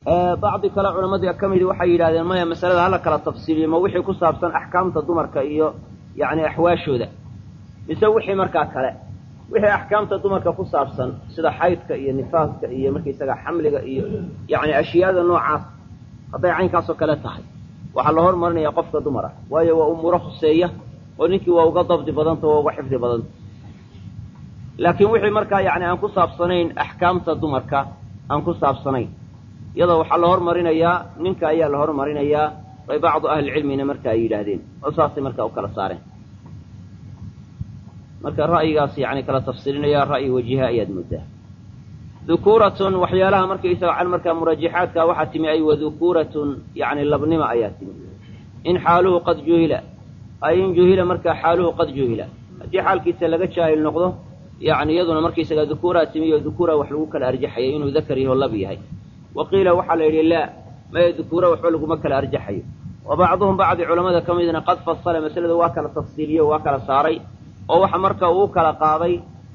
bacdi kale culamadii ka midi waxay yidhahdeen maya masalada hala kala tafsiiliyo ma wixii ku saabsan axkaamta dumarka iyo yacni axwaashooda mise wixii markaa kale wixii axkaamta dumarka ku saabsan sida xaydka iyo nifaaska iyo markaysaga xamliga iyo yacni ashyaada noocaas hadday caynkaasoo kale tahay waxaa la hormarinaya qofka dumara waayo waa umuuro khuseeya oo ninkii waa uga dabdi badanta waa uga xifdi badanta laakiin wixii markaa yacni aan ku saabsanayn axkaamta dumarka aan ku saabsanayn iyadoo waxaa la hormarinayaa ninka ayaa la hormarinayaa bay bacdu ahlicilmina marka ay yidhaahdeen oo saasay markaa u kala saareen marka ra'yigaas yani kala tafsiilinaya ra'yi wajiha ayaad moodaa dukuuratun waxyaalaha markaysaga can markaa murajaxaadka waxaa timi ay wadukuuratun yani labnima ayaa timi in xaaluhu qad juhila ay in juhila markaa xaaluhu qad juhila haddii xaalkiisa laga jaahil noqdo yani iyaduna markaysaga dukuuraa timi iyo dukuura wax lagu kala arjaxayo inuu dakar yaho lab yahay wa qiila waxaa la yidhi laa maya dukuura waxba laguma kala arjaxayo wa bacduhum bacdi culamada ka midna qad fasala masalada waa kala tafsiiliye waa kala saaray oo waxa marka uu kala qaaday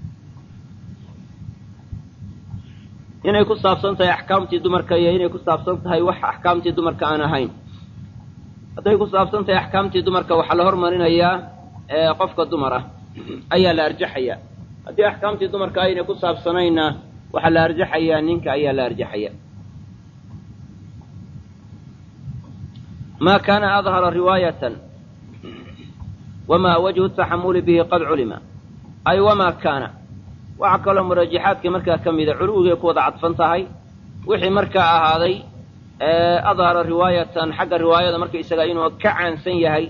inay ku saabsan tahay axkaamtii dumarka iyo inay ku saabsan tahay wax axkaamtii dumarka aan ahayn hadday ku saabsan tahay axkaamtii dumarka waxaa la hormarinayaa qofka dumar ah ayaa la arjaxayaa haddii axkaamtii dumarka aynay ku saabsanayna waxaa la arjaxayaa ninka ayaa la arjaxaya ma kaana adhara riwaayatan wamaa wajhu taxamuli bihi qad culima ay wamaa kaana waxaa kaloo murajaxaadka markaa ka mida culuwigay ku wada cadfan tahay wixii markaa ahaaday adhara riwaayatan xagga riwaayada markaysaga inuu ka caansan yahay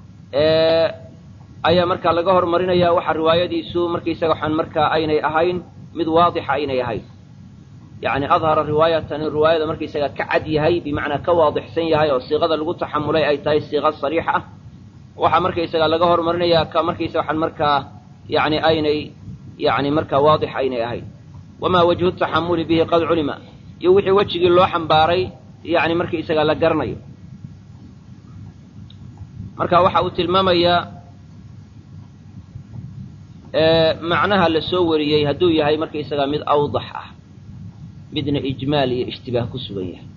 ayaa markaa laga hormarinaya waxa riwaayadiisu markaysaga waxaan markaa aynay ahayn mid waadixa aynay ahayn yacni adhara riwaayatan in riwaayada markaysaga ka cad yahay bimacnaa ka waadixsan yahay oo siiqada lagu taxamulay ay tahay siiqa sariix ah waxaa markaysaga laga hormarinayaa ka markaysaga waxaan markaa yani aynay yani markaa waadix aynay ahayn wamaa wajhu taxamuli bihi qad culima iyo wixii wejigii loo xambaaray yani markaysaga la garanayo marka waxa uu tilmaamayaa macnaha la soo wariyey hadduu yahay markaysaga mid awdax ah midna ijmaal iyo ishtibaah ku sugan yahay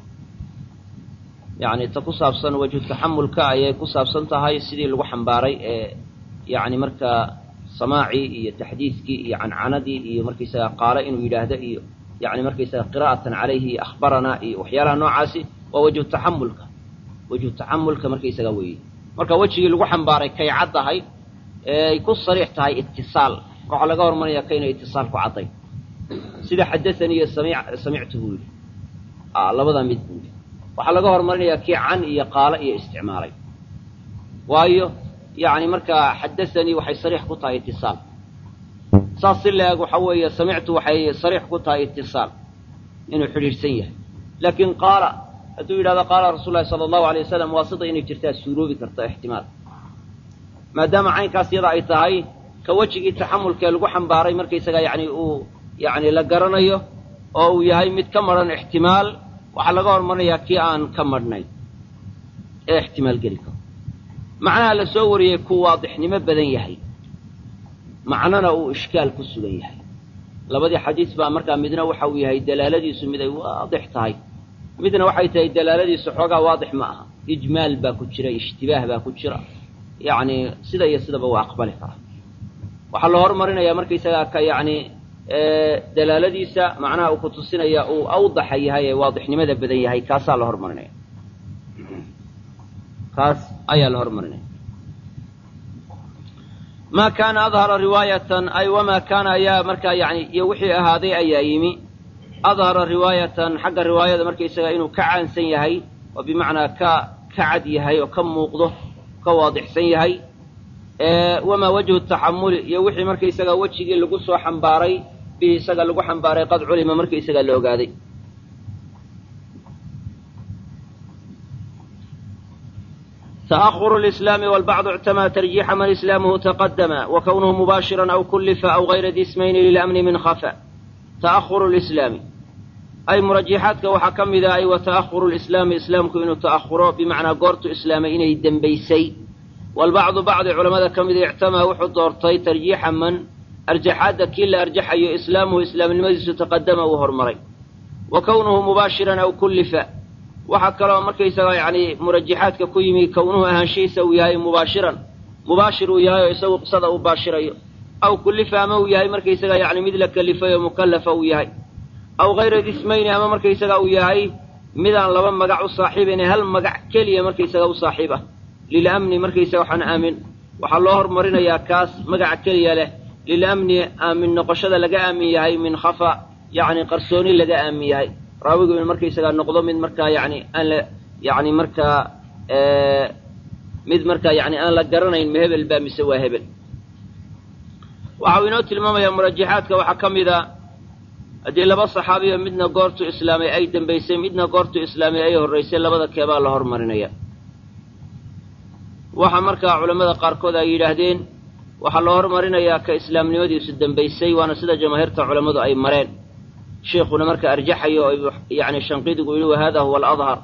yacni ta ku saabsan wajhu taxamulka ayay ku saabsan tahay sidii lagu xambaaray ee yacni markaa samaacii iyo taxdiidkii iyo cancanadii iyo markaysaga qaale inuu yidhaahdo iyo yani markaysaga qiraa'atan calayhi iyo akhbaranaa iyo waxyaalaha noocaasi waa wajhu taxamulka wajhu taxamulka markaysaga weeye marka wejigii lagu xambaaray kay caddahay ee ay ku sariix tahay itisaal waxaa laga hormaraya kaynay itisaal ku cadday sida xadaanii iyo sami samictu buu yidhi labadaa mid buu yidhi waxaa laga horumarinayaa kii can iyo qaalo iyo isticmaalay waayo yani markaa xadaanii waxay sariix ku tahay itisaal saas si la-eg waxa weeye samictu waxay sariix ku tahay itisaal inuu xidhiidhsan yahay laakiin qaala hadduu yidhahdo qaala rasuul lahi sala allahu alay wasalam waa sida inay jirtaa suuroobi karta ixtimaal maadaama caynkaas yada ay tahay ka wejigii taxamulkee lagu xambaaray markaysaga yani uu yani la garanayo oo uu yahay mid ka madhan ixtimaal waxaa laga hormarinayaa kii aan ka madhnayn ee ixtimaal geli karo macnaha la soo wariyey ku waadixnimo badan yahay macnana uu ishkaal ku sugan yahay labadii xadiis baa markaa midna waxa uu yahay dalaaladiisu mid ay waadix tahay midna waxay tahay dalaaladiisu xoogaa waadix ma aha ijmaal baa ku jira ishtibaah baa ku jira yacni sida iyo sidaba waa aqbali karaa waxaa la horumarinayaa markaysagaa ka yacni dalaaladiisa macnaha uu ku tusinaya uu awdaxa yahay ee waadixnimada badan yahay kaasaa la horumarinaya kaas ayaa la horumarinaya ma kaana adhara riwaayatan ay wamaa kaana ayaa markaa yani iyo wixii ahaaday ayaa yimi adhara riwaayatan xagga riwaayada markaysaga inuu ka caansan yahay oo bimacnaa ka ka cad yahay oo ka muuqdo ka waadixsan yahay wamaa wajhu taxamuli iyo wixii markaysaga wejigii lagu soo xambaaray bihi isaga lagu xambaaray qad culima markaysaga la ogaaday تأخر الإسلام والبعض اعتمى ترجيح من إسلامه تقدم وكونه مباشرا أو كلف أو غير ذي اسمين للأمن من خفى تأخر الإسلام أي مرجحاتك وحكم إذا أي وتأخر الإسلام إسلامك إنه تأخره بمعنى قرط إسلام إنه الدنبيسي والبعض بعض علماء كم إذا اعتمى وحد دورتي ترجيحا من أرجحات كل أرجح أي إسلامه إسلام المجلس تقدم وهرمري wa kownuhu mubaashiran aw kullifa waxaa kaloo markaysaga yacni murajaxaadka ku yimi kownuhu ahaanshihiisa uu yahay mubaashiran mubaashir uu yahay oo isagu qisada uu baashirayo aw kullifa ama uu yahay markaysaga yacni mid la kelifay oo mukallafa uu yahay aw hayra dismayni ama markaysaga uu yahay midaan laba magac u saaxiibayna hal magac keliya markaysaga u saaxiib ah lilamni markaysaga waxaan aamin waxaa loo hormarinayaa kaas magaca keliya leh lilamni aamin noqoshada laga aamin yahay min khafa yacni qarsooni laga aamin yahay raawigu in markaysagaa noqdo mid markaa yani aan la yani markaa mid markaa yani aan la garanayn ma hebel baa mise waa hebel waxa uu inoo tilmaamayaa murajaxaadka waxaa ka mid a haddii laba saxaabiyo midna goortuu islaamay ay dambaysay midna goortuu islaamay ay horraysay labada keebaa la hormarinaya waxaa markaa culammada qaarkood ay yidhaahdeen waxaa loo hormarinayaa ka islaamnimadiisu dambaysay waana sida jamaahiirta culammadu ay mareen sheikuna marka arjaxayo oo yani shanqidigu yidhi wahada huwa aladhar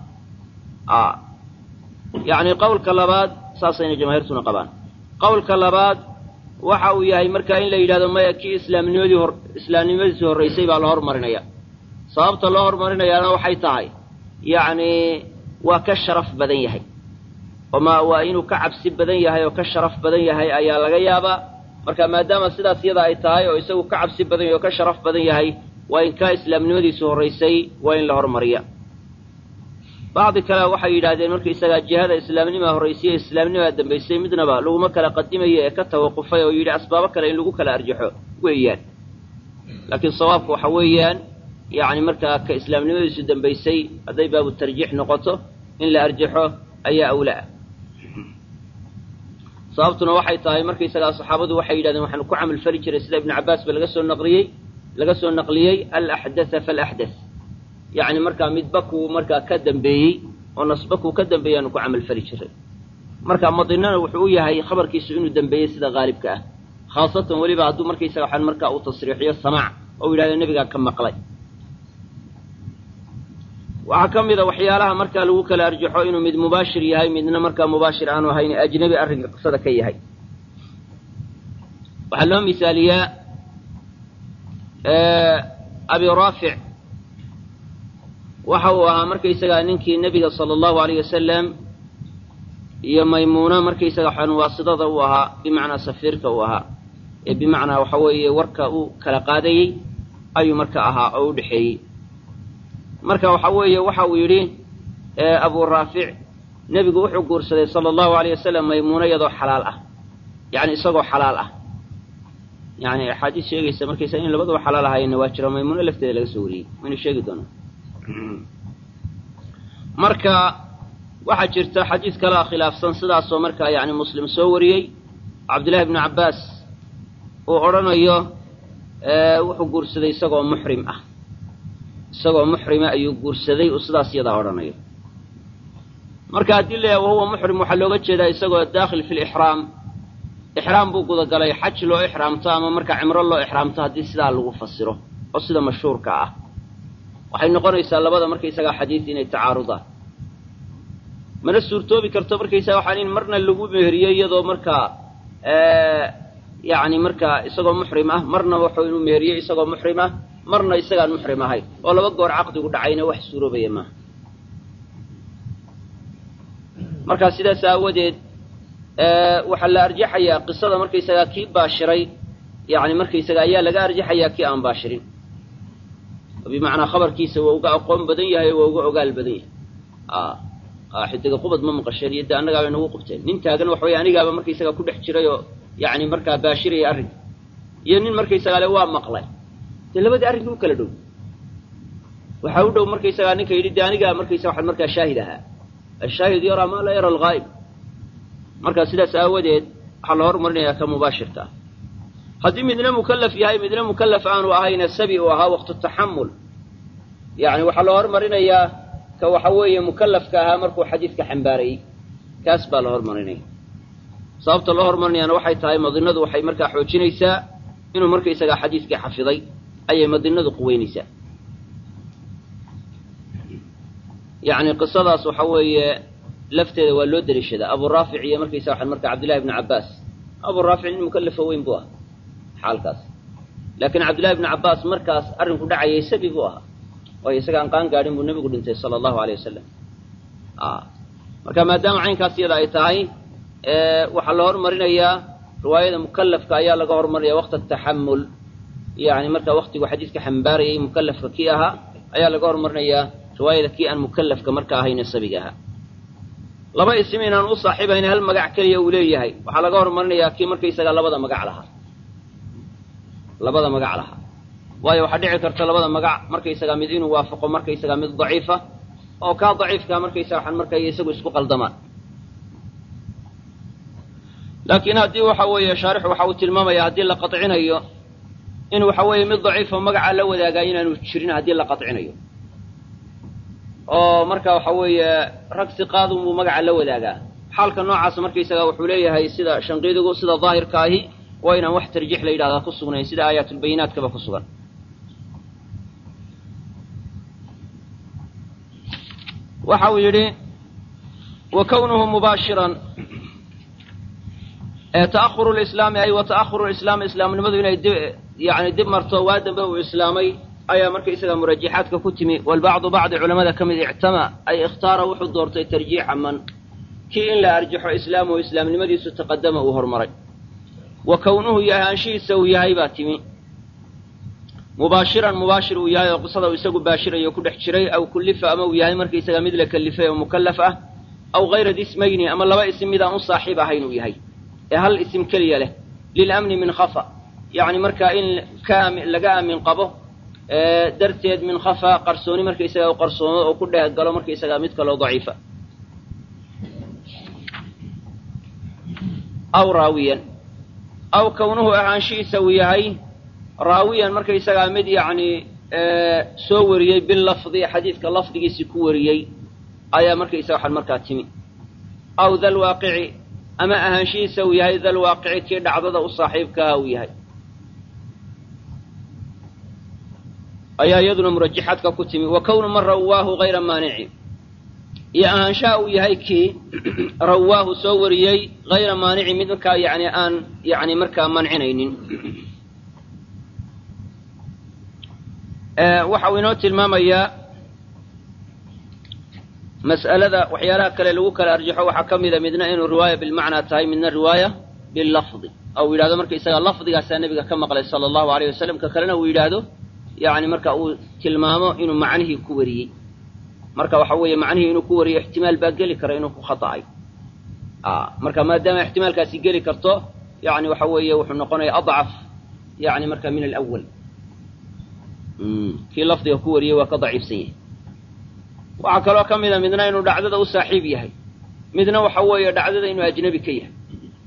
yacni qowlka labaad saasayna jamaahiirtuna qabaan qowlka labaad waxa uu yahay marka in la yidhahdo maya kii islaamnimadii hor islaamnimadiisii horraysay baa loo hormarinaya sababta loo hormarinayaana waxay tahay yacni waa ka sharaf badan yahay oma waa inuu ka cabsi badan yahay oo ka sharaf badan yahay ayaa laga yaabaa marka maadaama sidaas iyada ay tahay oo isagu ka cabsi badan yahay oo ka sharaf badan yahay waa in kaa islaamnimadiisu horraysay waa in la hormariya bacdi kale waxay yidhaahdeen markaisagaa jihada islaamnimaa horraysay islaamnimaa dambaysay midnaba laguma kala qadimayo ee ka tawaqufay oo yidhi asbaabo kale in lagu kala arjaxo weeyaan laakiin sawaabku waxa weeyaan yacni markaa ka islaamnimadiisu dambaysay hadday baabu tarjiix noqoto in la arjaxo ayaa awlaa sababtuna waxay tahay markaysagaa saxaabadu waxay yidhahdeen waxaanu ku camal fali jiray sida ibnu cabbaas ba laga soo naqliyey laga soo naqliyey alaxdatha faalaxdath yacni markaa midba kuu markaa ka dambeeyey oo nasba kuu ka dambeeyey aanu ku camal fali jiray marka madinana wuxuu u yahay khabarkiisu inuu dambeeyey sida haalibka ah khaasatan weliba hadduu markaysaga waxaan markaa uu tasriixiyo samaac oo yidhahdo nebigaa ka maqlay waxaa ka mid a waxyaalaha markaa lagu kala arjaxo inuu mid mubaashir yahay midna markaa mubaashir aanu ahayn ajnabi arrinka qisada ka yahay waxaa loo misaaliyaa abi raafic waxa uu ahaa markaysagaa ninkii nebiga sala allahu alayh wasalam iyo maymuuna markaysaga waxaan waasidada u ahaa bimacnaa safiirka uu ahaa ee bimacnaa waxa weeye warka uu kala qaadayey ayuu marka ahaa oo u dhexeeyey marka waxa weeye waxa uu yidhi abu raafic nebigu wuxuu guursaday sala allahu alayh wasalam maymuuna iyadoo xalaal ah yacni isagoo xalaal ah yani axaadiis sheegaysa markaysa in labadaba xalaal ahaayeenna waa jiro maymuuno lafteeda laga soo wariyey waynu sheegi doonaa marka waxaa jirta xadiis kalea khilaafsan sidaasoo markaa yani muslim soo wariyey cabdillahi bnu cabbaas uu odhanayo wuxuu guursaday isagoo muxrim ah isagoo muxrima ayuu guursaday uu sidaas iyadaa odhanayo marka haddii la wahuwa muxrim waxaa looga jeedaa isagoo daakhil fi lixraam ixraam buu gudagalay xaj loo ixraamto ama markaa cimro loo ixraamto haddii sidaa lagu fasiro oo sida mashhuurka ah waxay noqonaysaa labada markaysagaa xadiis inay tacaarudaan mana suurtoobi karto markaysaga waxaan in marna lagu meheriyey iyadoo markaa yacni markaa isagoo muxrim ah marna wuxuu inuu meheriyey isagoo muxrim ah marna isagaan muxrim ahayn oo laba goor caqdigu dhacayna wax suuroobaya maaha markaa sidaas aawadeed waxaa la arjaxayaa qisada markaysagaa kii baashiray yani markaysaga ayaa laga arjaxayaa kii aan baashirin bimacnaa khabarkiisa waa uga aqoon badan yahay waa uga ogaal badan yahay xidiga qubad ma maqasheen iyo de annagaabay nagu qubteen nin taagan waxa weye anigaaba markaysagaa ku dhex jiray oo yani markaa baashiraya arrinka iyo nin markaysagaa le waa maqlay dee labadii arrinka u kala dhow waxaa u dhow markaysagaa ninka yidhi de anigaa markaysa waxaa markaa shaahid ahaa ashaahid yaraa maa laa yara alghaayib marka sidaas aawadeed waxaa la hormarinayaa ka mubaashirka ah haddii midna mukallaf yahay midna mukallaf aanu ahayna sabi uu ahaa waqtu taxamul yani waxaa la hormarinayaa ka waxa weeye mukallafka ahaa markuu xadiidka xambaarayey kaas baa la hormarinaya sababta loo hormarinayaana waxay tahay madinadu waxay markaa xoojinaysaa inuu markaysagaa xadiidkii xafiday ayay madinadu quweynaysaa yacni qisadaas waxa weeye lafteeda waa loo deliishadaa abu raafic iyo markaysa waxaan marka cabdillahi bnu cabbaas abu raafic nin mukallafa weyn buu ahaa xaalkaas laakiin cabdillahi bnu cabbaas markaas arrinku dhacayay sabi buu ahaa waayo isaga aan qaan gaadhin buu nebigu dhintay sala allahu aleyh wasalam marka maadaama caynkaas iyada ay tahay waxaa la hormarinayaa riwaayada mukalafka ayaa laga hormarinaya waqta taxamul yani marka waktigu xadiiska xambaarayay mukalafka kii ahaa ayaa laga hormarinayaa riwaayada kii aan mukalafka marka ahayne sabiga ahaa laba isim inaan u saaxiibayn hal magac keliya uu leeyahay waxaa laga hormarinayaa kii markaysaga labada magac lahaa labada magac lahaa waayo waxaa dhici karta labada magac markaysagaa mid inuu waafaqo markaysagaa mid daciifa oo kaa daciifkaa markaysaga waxaan markay isagu isku qaldamaan laakiin haddii waxa weeye shaarixu waxa uu tilmaamaya haddii la qacinayo in waxa weeye mid daciifo magaca la wadaagaa inaanu jirin haddii la qacinayo oo marka waxa weeye rag siqaadun buu magaca la wadaagaa xaalka noocaas markaysaga wuxuu leeyahay sida shanqiidigu sida daahirka ahi waa inaan wax tarjiix la yidhahdaa ku sugnayn sida aayaatulbayinaatkaba ku sugan waxa uu yidhi wa kownuhu mubaashiran ta'ahuru lislaami ay wa ta'ahuru lislaami islaamnimadu inay dib yani dib marto waa dambe uu islaamay ayaa markaysaga murajaxaadka ku timi walbacdu bacdi culamada ka mid ictama ay ikhtaara wuxuu doortay tarjiixa man kii in la arjaxo islaamuhu islaamnimadiisu taqadama uu hormaray wa kownuhu iyo ahaanshihiisa uu yahay baa timi mubaashiran mubaashir uu yahay oo qisada uu isagu baashirayo ku dhex jiray aw kullifa ama uu yahay markaysaga mid la kalifay oo mukallaf ah aw hayra dismayni ama laba isim midaan u saaxiib ahayn uu yahay ee hal isim keliya leh lilamni min khafa yacni markaa in ka laga aamin qabo darteed min khafa qarsooni markaysaga u qarsoomo oo ku dheeh galo markaysaga mid kaloo daciifa aw raawiyan aw kownuhu ahaanshihiisa uu yahay raawiyan markaysagaa mid yacni soo wariyey bilafdi xadiidka lafdigiisi ku wariyey ayaa markaysaga waxaan markaa timi aw dal waaqici ama ahaanshihiisa uu yahay dal waaqici kii dhacdada u saaxiibkaha uu yahay ayaa iyaduna murajaxaadka ku timi wa kownu man rawaahu hayra maanici iyo ahaanshaha uu yahay kii rawaahu soo wariyey hayra maanici mid markaa yani aan yani markaa mancinaynin waxa uu inoo tilmaamayaa mas'alada waxyaalaha kale lagu kala arjaxo waxaa ka mida midna inuu riwaaya bilmacnaa tahay midna riwaaya bilafdi oo uu yidhahdo markaysaga lafdigaasaa nebiga ka maqlay sala allahu alayh wasalam ka kalena uu yidhaahdo yani marka uu tilmaamo inuu macnihii ku wariyey marka waxa weeye macnihii inuu ku wariyo ixtimaal baa geli kara inuu ku khata'ay marka maadaama ixtimaalkaasi geli karto yani waxa weeye wuxuu noqonaya adcaf yani marka min alawal kii lafdiga ku wariyey waa ka daciifsan yahay waxaa kaloo ka mida midna inuu dhacdada u saaxiib yahay midna waxa weeye dhacdada inuu ajnebi ka yahay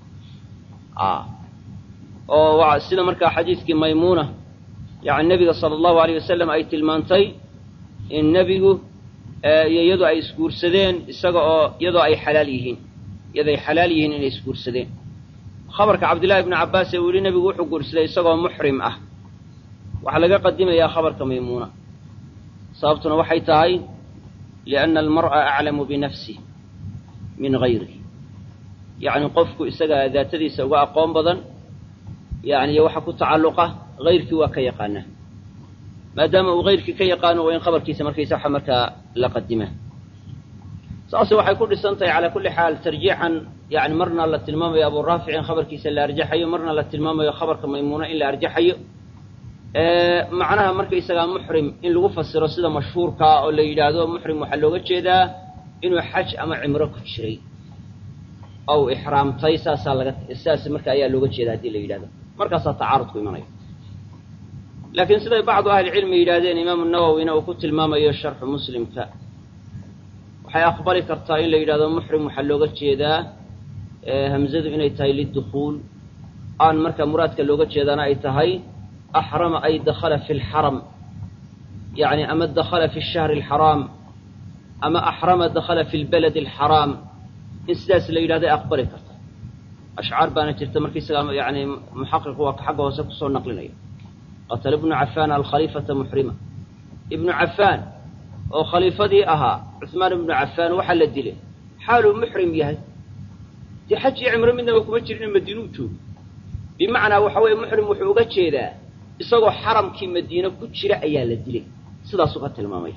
oo sida markaa xadiiskii maymuuna yani nebiga sala allahu alayh wasalam ay tilmaantay in nebigu iyo iyadoo ay isguursadeen isaga oo iyadoo ay xalaal yihiin iyadoo ay xalaal yihiin inay isguursadeen khabarka cabdillahi ibni cabbaas ee uu yihi nebigu wuxuu guursaday isagoo muxrim ah waxaa laga qadimayaa khabarka maymuuna sababtuna waxay tahay lianna almar'a aclamu binafsih min gayrih yacni qofku isaga daatadiisa uga aqoon badan yani iyo waxa ku tacalluqa hayrkii waa ka yaqaanaa maadaama uu hayrkii ka yaqaano waa in khabarkiisa markaysa waxa markaa la qadimaa saase waxay ku dhisan tahay calaa kulli xaal tarjiixan yani marna la tilmaamayo abu raafic in khabarkiisa la arjaxayo marna la tilmaamayo khabarka maymuuna in la arjaxayo macnaha markaysagaa muxrim in lagu fasiro sida mashhuurkaa oo la yidhaahdo muxrim waxaa looga jeedaa inuu xaj ama cimro ku jiray ow ixraamtay saasaa laga saas marka ayaa looga jeeda haddii la yidhahdo markaasaa tacaarudku imanaya laakiin siday bacdu ahlicilmi yidhahdeen imaamu nawowina uu ku tilmaamayo sharxu muslimka waxay aqbali kartaa in la yidhahdo muxrim waxaa looga jeedaa hamzadu inay tahay lidukhuul aan marka muraadka looga jeedaana ay tahay axrama ay dakhala fi lxaram yani ama dakhala fi shahri alxaraam ama axrama dakhala fi lbaladi alxaraam in sidaas la yidhahdo ay aqbali karta ashcaar baana jirta markaysagaa yani muxaqiqu waa ka xagga hoose kusoo naqlinaya qatala ibnu cafaan alkhaliifata muxrima ibnu cafaan oo khaliifadii ahaa cuhmaan ibnu cafaan waxaa la dilay xaaluu muxrim yahay dee xaj iyo cimro midnaba kuma jirin madiinuu joogo bimacnaa waxa weeye muxrim wuxuu uga jeedaa isagoo xaramkii madiine ku jira ayaa la dilay sidaasuu ka tilmaamaya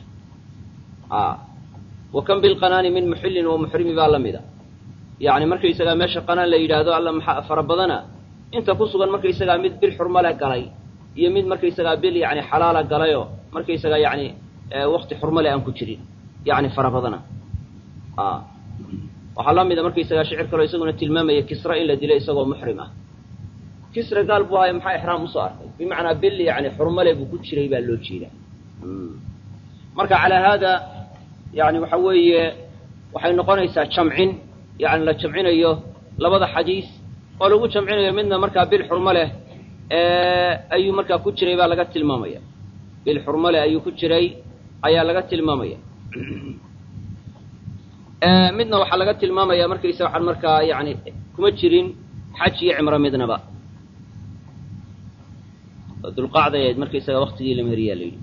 wa kan bilqanaani min muxillin wa muxrimi baa la mida yacni markaysagaa meesha qanaan la yidhaahdo alla maxaa fara badana inta ku sugan markaysagaa mid bil xurmale galay iyo mid markaysagaa bil yani xalaala galayoo markaysagaa yani wakti xurmale aan ku jirin yani fara badana waxaa la mida markaysagaa shicir kaloo isaguna tilmaamaya kisra in la dilay isagoo muxrim ah kisra gaal buu ahay maxaa ixraam usoo arkay bimacnaa bil yani xurmale buu ku jiray baa loo jeedaa marka calaa haada yani waxa weeye waxay noqonaysaa jamcin yani la jamcinayo labada xadiis oo lagu jamcinayo midna markaa bil xurmo leh ayuu markaa ku jiray baa laga tilmaamaya bil xurmo leh ayuu ku jiray ayaa laga tilmaamaya midna waxaa laga tilmaamaya markaysa waxaan markaa yani kuma jirin xaj iyo cimro midnaba dulqacday ahayd markaysaga waktigii la meheriyaa la yidhi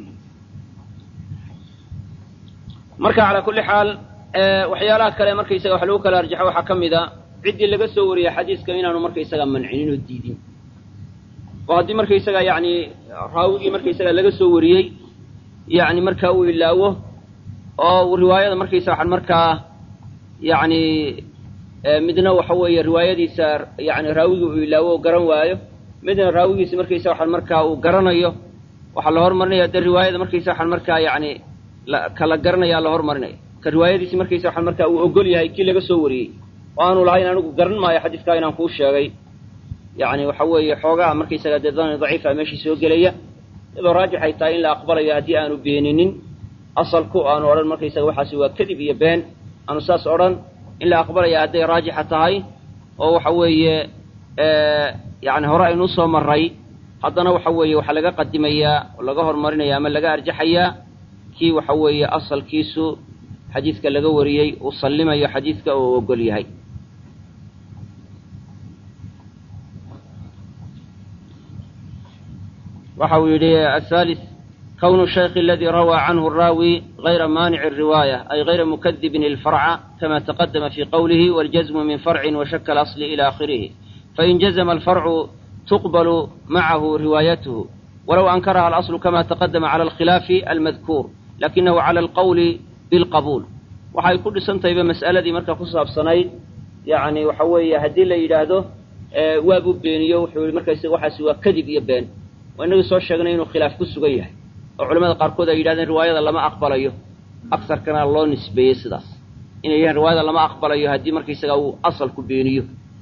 marka calaa kulli xaal waxyaalaha kale markaysaga wax lagu kala arjaxo waxaa ka mid a ciddii laga soo wariyey xadiiska inaanu markaysaga mancinin oo diidin oo haddii markaysaga yani raawigii markaysaga laga soo wariyey yani markaa uu ilaawo oo riwaayada markaysa waxaan markaa yani midna waxa weeye riwaayadiisa yani raawigii uu ilaawo oo garan waayo midna raawigiisa markaysa waxaan markaa uu garanayo waxaa la hormarinaya dee riwaayada markaysa waxaan markaa yani kala garanaya la hormarinaya ka riwaayadiisi markaysa waxaan markaa uu ogol yahay kii laga soo wariyey oo aanu lahayn anigu garan maayo xadiiskaa inaan kuu sheegay yani waxa weeye xoogaa markaysaga dee dani daciifa meeshii soo gelaya iyadoo raajix ay tahay in la aqbalayo haddii aanu beeninin asalku aanu odhan markaysaga waxaasi waa kadib iyo been aanu saas odhan in la aqbalaya hadday raajixa tahay oo waxa weeye yani hore aynuu soo maray haddana waxa weeye waxaa laga qadimayaa oo laga horumarinaya ama laga arjaxayaa kii waxa weeye asalkiisu xadiidka laga wariyey uu sallimayo xadiidka oo ogol yahay waxa uu yidhi ahalis kwn الشhيk اladي rawى cnه الraawi غayra manic الriwاية ay غayra mukdibin الfarca kama تqdma fi qwlih wاljزm min farci وshak اأصl ilى akhirih fain jazma الfarcu tuqbl macahu riwaayath walow ankaraha اlaصl kama تqdma clى اlkhilaafi almadkuur lakinahu clى اlqwli bاlqabuul waxay ku dhisantahayba mas'aladii marka ku saabsanayd yani waxa weeye haddii la yidhaahdo waabuu beeniyo wuxuu yihi markays waxaasi waa kadib iyo been waa inagii soo sheegnay inuu khilaaf ku sugan yahay oo culamada qaarkood ay yidhahdeen riwaayada lama aqbalayo agsarkana loo nisbeeyey sidaas inay yahaan riwaayada lama aqbalayo haddii markaysaga uu asalku beeniyo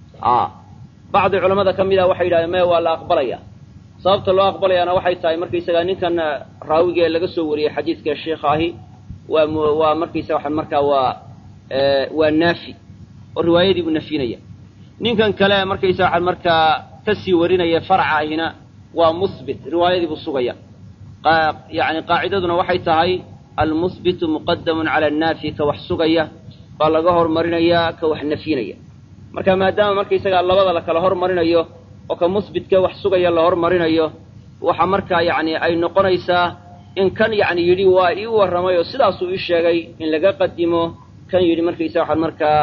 bacdi culamada ka mid ah waxay yidhahdeen maya waa la aqbalaya sababta loo aqbalayaana waxay tahay markaysaga ninkan raawigee laga soo wariyey xadiidka sheikha ahi waa waa markaysaga waxaan markaa waa waa naafi oo riwaayadii buu nafyinaya ninkan kale markaysaga waxaan markaa kasii warinaya farca ahina waa musbit riwaayadii buu sugaya yani qaacidaduna waxay tahay almusbitu muqadamun cala annaafi ka wax sugaya baa laga hormarinayaa ka wax nafyinaya marka maadaama markaysagaa labada la kala hormarinayo oo ka musbitka wax sugaya la hormarinayo waxa markaa yani ay noqonaysaa in kan yani yidhi waa ii warramay oo sidaasuu ii sheegay in laga qadimo kan yidhi markaysa waxaan markaa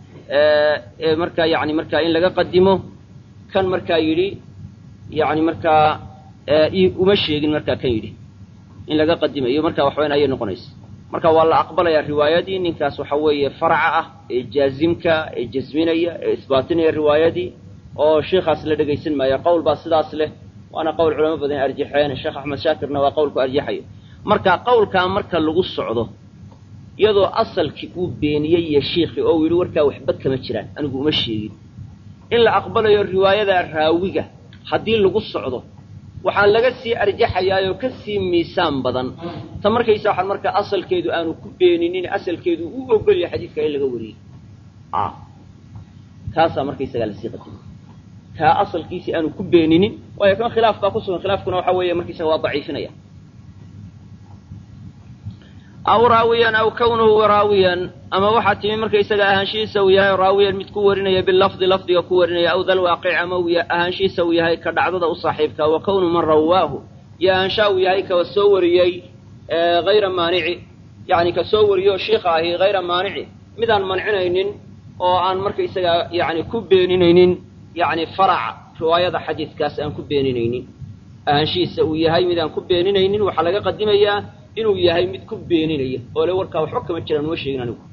markaa yani markaa in laga qadimo kan markaa yidhi yani markaa uma sheegin markaa kan yidhi in laga qadimayo marka waxweyn ayay noqonaysa marka waa la aqbalayaa riwaayadii ninkaas waxa weeye farca ah ee jaazimka ee jasminaya ee isbaatinaya riwaayadii oo sheikhaas la dhegaysan maayo qowl baa sidaas leh waana qowl culamo badan arjaxeen sheekh axmed shaakirna waa qowlku arjaxayo marka qowlkaa marka lagu socdo iyadoo asalkii uu beeniyey iyo shiikhi oo uu yidhi warkaa waxba kama jiraan anigu uma sheegin in la aqbalayo riwaayada raawiga haddii lagu socdo waxaa laga sii arjaxayaayoo ka sii miisaan badan ta markaysa waxaan markaa asalkeedu aanu ku beeninin asalkeedu u ogol yahay xadiidka in laga wariyey kaasaa markaysagaa lasii qadimay kaa asalkiisii aanu ku beeninin waayo kan khilaaf baa ku sugan khilaafkuna waxa weeye markaysaga waa daciifinaya aw raawiyan aw kawnuhu raawiyan ama waxaa timi markaysaga ahaanshihiisa uu yahay raawiyan mid ku warinaya bilafdi lafdiga ku warinaya aw dal waaqic ama uu ahaanshihiisa uu yahay ka dhacdada u saaxiibka wa kawnu man rawaahu iyo ahaanshaa uu yahay ka soo wariyey hayra maanici yani ka soo wariyo shiikha ahi hayra maanici midaan mancinaynin oo aan markaysaga yani ku beeninaynin yani faraca riwaayada xadiidkaas aan ku beeninaynin ahaanshihiisa uu yahay midaan ku beeninaynin waxaa laga qadimayaa inuu yahay mid ku beeninaya oo le warkaa waxba kama jiraan uma sheegin anigu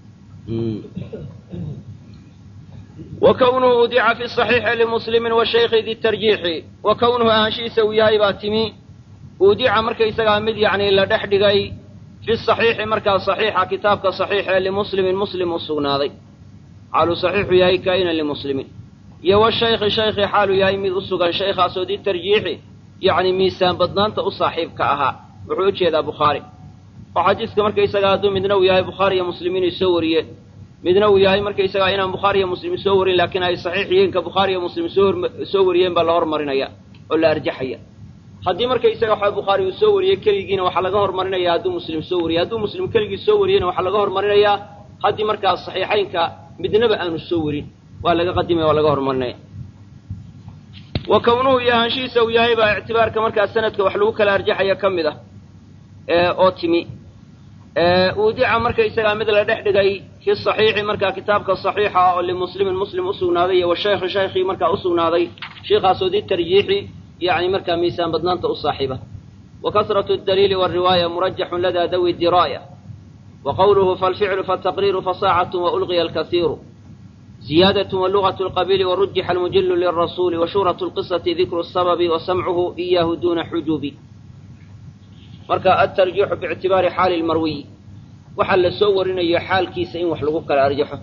wa kownuhu udica fi saxiixi limuslimin wa shaykhi di tarjiixi wa kownuhu ahaanshihiisa uu yahay baa timi udica markaysagaa mid yacni la dhex dhigay fi saxiixi markaa saxiixa kitaabka saxiixa ee limuslimin muslim u sugnaaday xaaluu saxiixu yahay kaa'inan limuslimin iyo wa shaykhi shaykhi xaaluu yahay mid u sugan shaykhaasoo di tarjiixi yacni miisaan badnaanta u saaxiibka ahaa wuxuu u jeedaa bukhaari oo xadiiska markaysagaa hadduu midna uu yahay bukhaari iyo muslim inay soo wariyeen midna uu yahay markaysagaa inaan bukhaari iyo muslim soo warin laakiin ay saxiix yihiin ka bukhaari iyo muslim soo soo wariyeen baa la hormarinaya oo la arjaxaya haddii markaysaga waxa bukhaari uu soo wariyey keligiina waxaa laga hormarinaya hadduu muslim soo wariyey hadduu muslim keligii soo wariyeyna waxaa laga hormarinayaa haddii markaa saxiixaynka midnaba aanu soo warin waa laga qadimaya waa laga hormarinaya wa kownuhu iyo ahaanshihiisa uu yahay baa ictibaarka markaa sanadka wax lagu kala arjaxaya ka mid ah oo timi uudica markaysagaa mid la dhex dhigay fi saxiixi markaa kitaabka saxiixa ah oo limuslimin muslim usugnaaday iyo wa shaykhi shaykhii markaa usugnaaday sheikhaasoo di tarjiixi yani markaa miisaan badnaanta u saaxiiba wa kasratu daliili wariwaaya murajaxun ladaa dawi diraaya wa qowluhu falficlu fataqriiru fasaacatu waulqiya alkasiiru ziyaadatu walugatu lqabiili warujixa almujilu lirasuuli wa shuhratu lqisati dikru sababi wa samcuhu iyahu duna xujuubi marka altarjiixu biictibaari xaali lmarwiyi waxaa la soo warinayo xaalkiisa in wax lagu kala arjaxo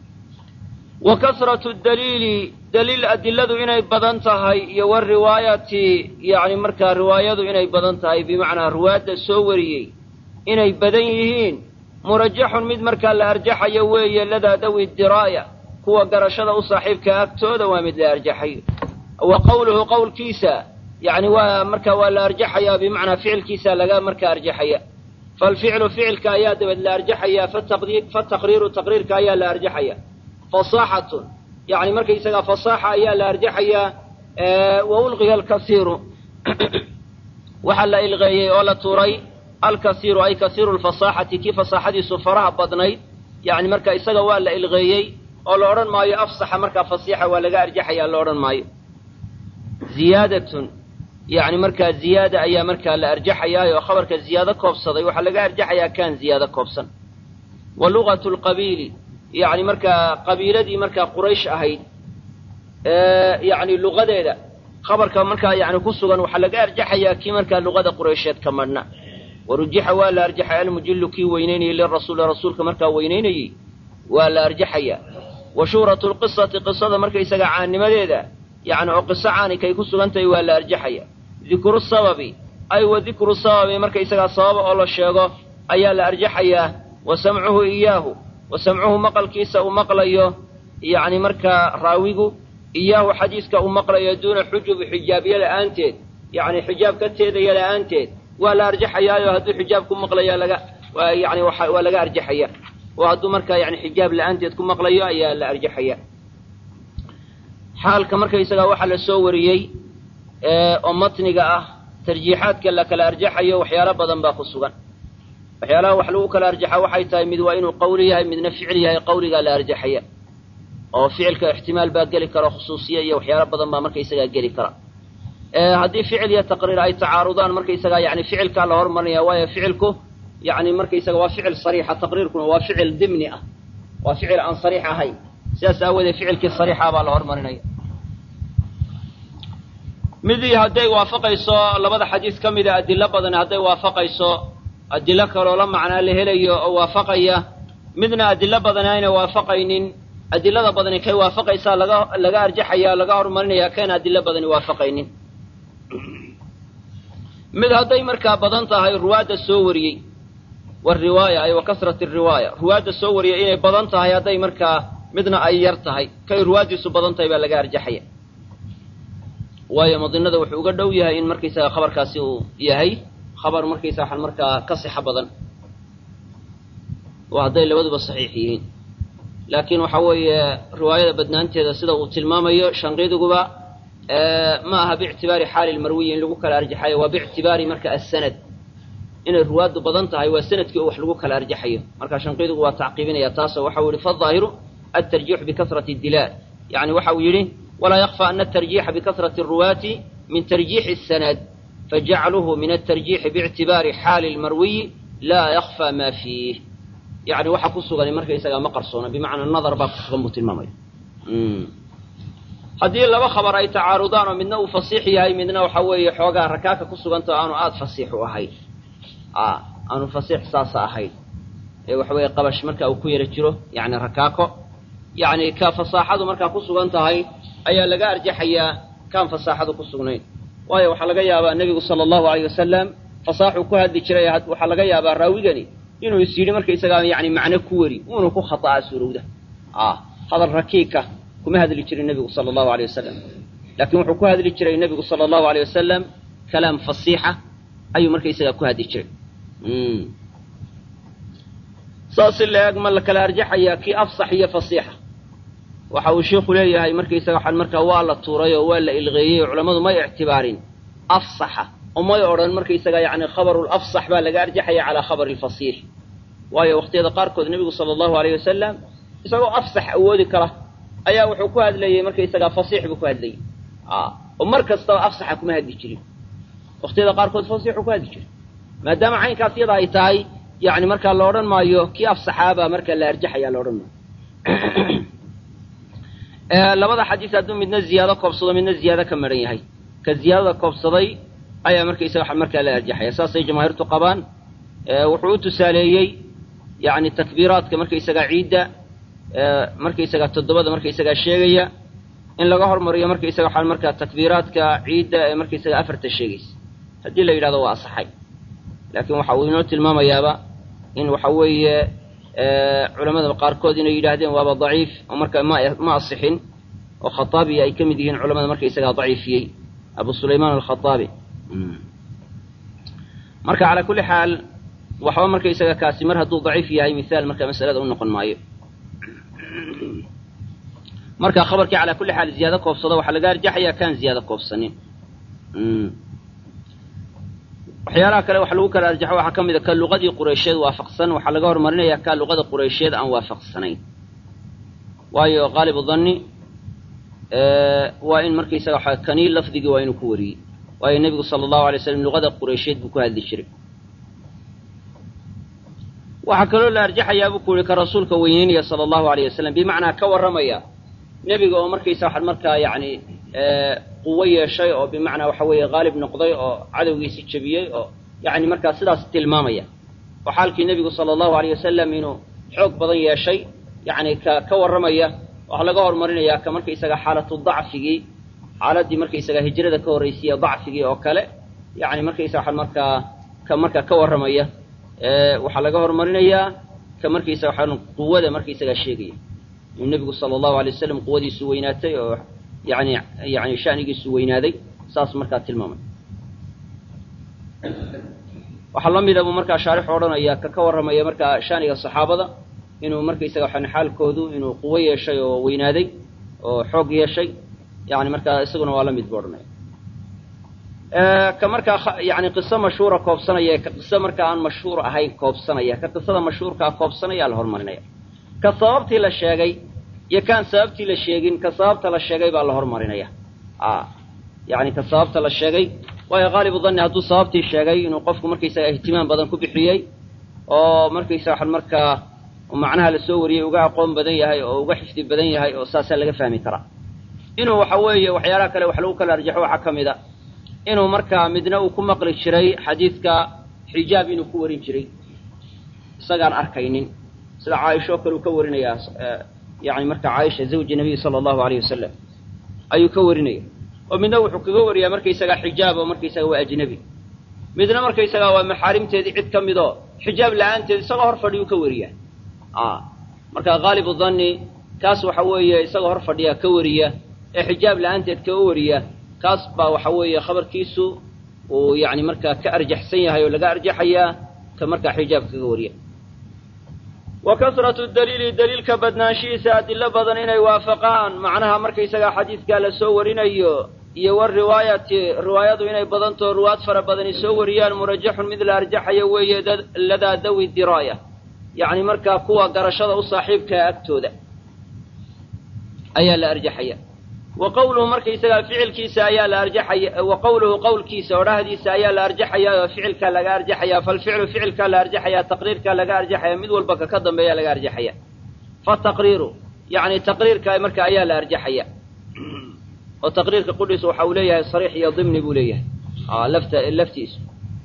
wa kasratu daliili daliil adiladu inay badan tahay iyo wariwaayati yacni markaa riwaayadu inay badan tahay bimacnaa riwaayadda soo wariyey inay badan yihiin murajaxun mid markaa la arjaxayo weeye ladaa dawi diraaya kuwa garashada u saaxiibka agtooda waa mid la arjaxayo wa qowluhu qowlkiisa yacni waa marka waa la arjaxayaa bimacnaa ficilkiisa laga markaa arjaxaya falficlu ficilka ayaa dabad la arjaxayaa fataqriiru taqriirka ayaa la arjaxaya fasaaxatun yani markaysagaa fasaaxa ayaa la arjaxayaa wa ulqiya alkasiiru waxaa la ilqeeyey oo la tuuray alkasiiru ay kasiiru lfasaaxati kii fasaaxadiisu faraha badnayd yani marka isaga waa la ilqeeyey oo la odhan maayo afsaxa markaa fasiixa waa laga arjaxayaa la odhan maayo ziyaadatun yani markaa ziyaada ayaa markaa la arjaxayaa oo khabarka ziyaado koobsaday waxaa laga arjaxayaa kaan ziyaado koobsan wa lugatu lqabiili yani markaa qabiiladii markaa quraysh ahayd yani luqadeeda khabarka markaa yani ku sugan waxaa laga arjaxayaa kii markaa luqada quraysheed ka madhna warujixa waa la arjaxay almujilu kii weynaynayey lirasuuli rasuulka markaa weynaynayey waa la arjaxayaa wa shuhratu lqisati qisada markaysaga caannimadeeda yani oo qiso caanikay ku sugan tahay waa la arjaxaya dikru sababi ay wa dikru sababi markaysagaa sababa oo la sheego ayaa la arjaxayaa wa samcuhu iyaahu wa samcuhu maqalkiisa uu maqlayo yacni markaa raawigu iyaahu xadiiska uu maqlayo duuna xujubi xijaabyo la'aanteed yacni xijaab ka teedaya la'aanteed waa la arjaxayaayo hadduu xijaab ku maqlaya laga yani waa laga arjaxaya oo hadduu markaa yani xijaab la'aanteed ku maqlayo ayaa la arjaxaya xaalka markaysagaa waxaa la soo wariyey oo matniga ah tarjiixaadka la kala arjaxayo waxyaalo badan baa ku sugan waxyaalaha wax lagu kala arjaxa waxay tahay mid waa inuu qawli yahay midna ficil yahay qawligaa la arjaxaya oo ficilka ixtimaal baa geli kara khusuusiya iyo waxyaalo badan baa markaysagaa geli kara haddii ficil iyo taqriir ay tacaarudaan markaysagaa yani ficilkaa la hormarinaya waayo ficilku yani markaysaga waa ficil sariixa taqriirkuna waa ficil dimni ah waa ficil aan sariix ahayn sidaas aawoodee ficilkii sariixa baa la hormarinaya midii hadday waafaqayso labada xadiis ka mida adilo badan hadday waafaqayso adilo kaloo la macnaa la helayo oo waafaqaya midna adilo badan ayna waafaqaynin adilada badani kay waafaqaysaa laga laga arjaxaya laga horumarinaya kayna adilo badani waafaqaynin mid hadday markaa badan tahay ruwaadda soo wariyey wariwaaya ay wa kasrat riwaaya ruwaadda soo wariyay inay badan tahay hadday markaa midna ay yar tahay kay ruwaaddiisu badan tahay baa laga arjaxaya waayo madinada wuxuu uga dhow yahay in markaysaga khabarkaasi uu yahay khabar markaysa waxaan markaa ka sixo badan oo hadday labaduba saxiix yihiin laakiin waxa weeye riwaayada badnaanteeda sida uu tilmaamayo shanqidiguba ma aha biictibaari xaali lmarwiyi in lagu kala arjaxayo waa biictibaari marka asanad inay ruwaaddu badan tahay waa sanadkii oo wax lagu kala arjaxayo marka shanqidigu waa tacqiibinaya taasoo waxa uu yihi faظaahiru altarjiixu bikasrati dilaal yani waxa uu yidhi walaa yakfa ana atarjiixa bikasrati ruwaati min tarjiixi sanad fajacluhu min atarjiixi biictibaari xaali lmarwiyi laa yakfaa maa fiih yani waxa ku sugan markaysagaa ma qarsoona bimacnaa nadar baa ku sugan buu tilmaamaya haddii laba khabar ay tacaarudaan oo midna uu fasiix yahay midna waxa weeye xoogaa rakaaka ku sugantao aanu aada fasiix u ahayn aanu fasiix saasa ahayn ee waxa weeye qabash marka uu ku yara jiro yani rakaako yani ka fasaaxadu markaa ku sugan tahay ayaa laga arjaxayaa kaan fasaaxadu ku sugnayn waayo waxaa laga yaabaa nebigu sala allahu alayh wasalam fasaaxuu ku hadli jiray waxaa laga yaabaa raawigani inuu is yidhi markaysagaa yani macno ku weri uuna ku khata'aa suurowda hadal rakiika kuma hadli jirin nebigu sala allahu aleyh wasalam laakiin wuxuu ku hadli jiray nebigu sala allahu aleyh wasalam kalaam fasiixa ayuu markaysagaa ku hadli jiray saas in la eg ma la kala arjaxayaa kii afsax iyo fasiixa waxa uu sheikhu leeyahay markaysaga waxaan markaa waa la tuuray oo waa la ilqeeyey oo culammadu may ictibaarin afsaxa oo may odhan markaysaga yani khabarul afsax baa laga arjaxaya calaa khabari lfasiix waayo waqtiyada qaarkood nebigu sala allahu aleyh wasalam isagoo afsax awoodi kara ayaa wuxuu ku hadlayey markaysagaa fasiix buu ku hadlayey oo mar kastaba afsaxa kuma hadli jirin waqtiyada qaarkood fasiixuu ku hadli jiray maadaama caynkaas iyada ay tahay yani markaa la odhan maayo kii afsaxaabaa markaa la arjaxaya la odhan maayo labada xadiis hadduu midna ziyaado koobsado midna ziyaado ka maran yahay ka ziyaadada koobsaday ayaa markaysaga waxa markaa la arjaxaya saasay jamaahiirtu qabaan wuxuu u tusaaleeyey yani takbiiraadka markaysagaa ciidda markaysagaa toddobada markaysagaa sheegaya in laga hormariyo markaysaga waxaa markaa takbiiraadka ciidda ee markaysagaa afarta sheegaysa haddii la yidhahdo waa asaxay laakiin waxa uu inoo tilmaamayaaba in waxa weeye culamada qaarkood inay yidhaahdeen waaba daciif oo marka ma ma asixin oo khataabi ay ka mid yihiin culamada markaysagaa daciifiyey abu sulaymaan alkhataabi marka calaa kulli xaal waxba markaysaga kaasi mar hadduu daciif yahay mihaal marka masalada u noqon maayo marka khabarkii calaa kulli xaal ziyaado koobsado waxaa laga arjaxaya kaan ziyaado koobsanin waxyaalaha kale wax lagu kala arjaxo waxaa ka mid a ka luqadii qureysheed waafaqsan waxaa laga horumarinayaa ka luqada qureysheed aan waafaqsanayn waayo qaalibu danni waa in markaysaga waxa kanii lafdigii waa inuu ku wariyey waayo nebigu sala allahu alay slam luqada qureysheed buu ku hadli jiray waxaa kaloo la arjaxayaa buu ku yihi ka rasuulka weyneynaya sala allahu alayh wasalam bimacnaa ka warramaya nebiga oo markaysa waxaan markaa yacni quwo yeeshay oo bimacnaa waxa weeye haalib noqday oo cadowgiisi jebiyey oo yacni markaa sidaas tilmaamaya oo xaalkii nebigu sala allahu alayh wasalam inuu xoog badan yeeshay yacni ka ka warramaya waxaa laga horumarinayaa ka markaysaga xaalatu dacfigii xaaladdii markaysaga hijrada ka horraysiya dacfigii oo kale yacni markaysa waxaan markaa ka markaa ka warramaya waxaa laga horumarinayaa ka markaysa waxaan quwada markaysagaa sheegaya inuu nebigu sala allahu alay wasalam quwadiisu weynaatay oo yani yani shanigiisu weynaaday saas markaa tilmaamay waxaa la mida buu markaa shaarixu odhanaya ka ka warramaya markaa shaniga saxaabada inuu markaysaga waxaan xaalkoodu inuu quwo yeeshay oo weynaaday oo xoog yeeshay yani markaa isaguna waa la mid buu odhanaya ka markaa yani qiso mashhuura koobsanaya ka qiso markaa aan mashhuur ahayn koobsanaya ka qisada mashhuurkaa koobsanaya la horumarinaya ka sababtii la sheegay iyo kaan sababtii la sheegin ka sababta la sheegay baa la hormarinaya yani ka sababta la sheegay waayo qaalibu danni hadduu sababtii sheegay inuu qofku markaysaga ihtimaam badan ku bixiyey oo markaysa waxaan markaa macnaha la soo wariyey uga aqoon badan yahay oo uga xifdi badan yahay oo saasaa laga fahmi karaa inuu waxa weeye waxyaalaha kale wax lagu kala arjaxo waxaa ka mid a inuu markaa midna uu ku maqli jiray xadiidka xijaab inuu ku warin jiray isagaan arkaynin sida caaisha oo kale uu ka warinayaa yani marka caaisha zawji nabiy sala allahu alayh wasalam ayuu ka warinaya oo midna wuxuu kaga wariyaa markaysagaa xijaab oo markaysaga waa ajnebi midna markaysagaa waa maxaarimteedii cid ka midoo xijaab la-aanteed isagoo hor fadhiyuu ka wariyaa marka haalibu danni kaas waxa weeye isagoo hor fadhiyaa ka wariya ee xijaab la-aanteed kaga wariya kaas baa waxa weeye khabarkiisu uu yani markaa ka arjaxsan yahay oo laga arjaxayaa ka markaa xijaab kaga wariya wa kasratu daliili daliilka badnaanshihiisa adilo badan inay waafaqaan macnaha markaysagaa xadiidkaa la soo warinayo iyo wariwaayati riwaayadu inay badantao ruwaad fara badani soo wariyaan murajaxun mid la arjaxayo weeye ladaa dawi diraaya yacni markaa kuwa garashada u saaxiibkaa agtooda ayaa la arjaxaya wa qowluhu markaysagaa ficilkiisa ayaa la arjaxaya wa qowluhu qowlkiisa odhahdiisa ayaa la arjaxayaa oo ficilkaa laga arjaxayaa falficlu ficilkaa la arjaxayaa taqriirkaa laga arjaxaya mid walba ka ka dambeeya laga arjaxaya fataqriiru yacni taqriirka marka ayaa la arjaxaya oo taqriirka qudhiisa waxa uu leeyahay sariix iyo dimni buu leeyahay lafta laftiisu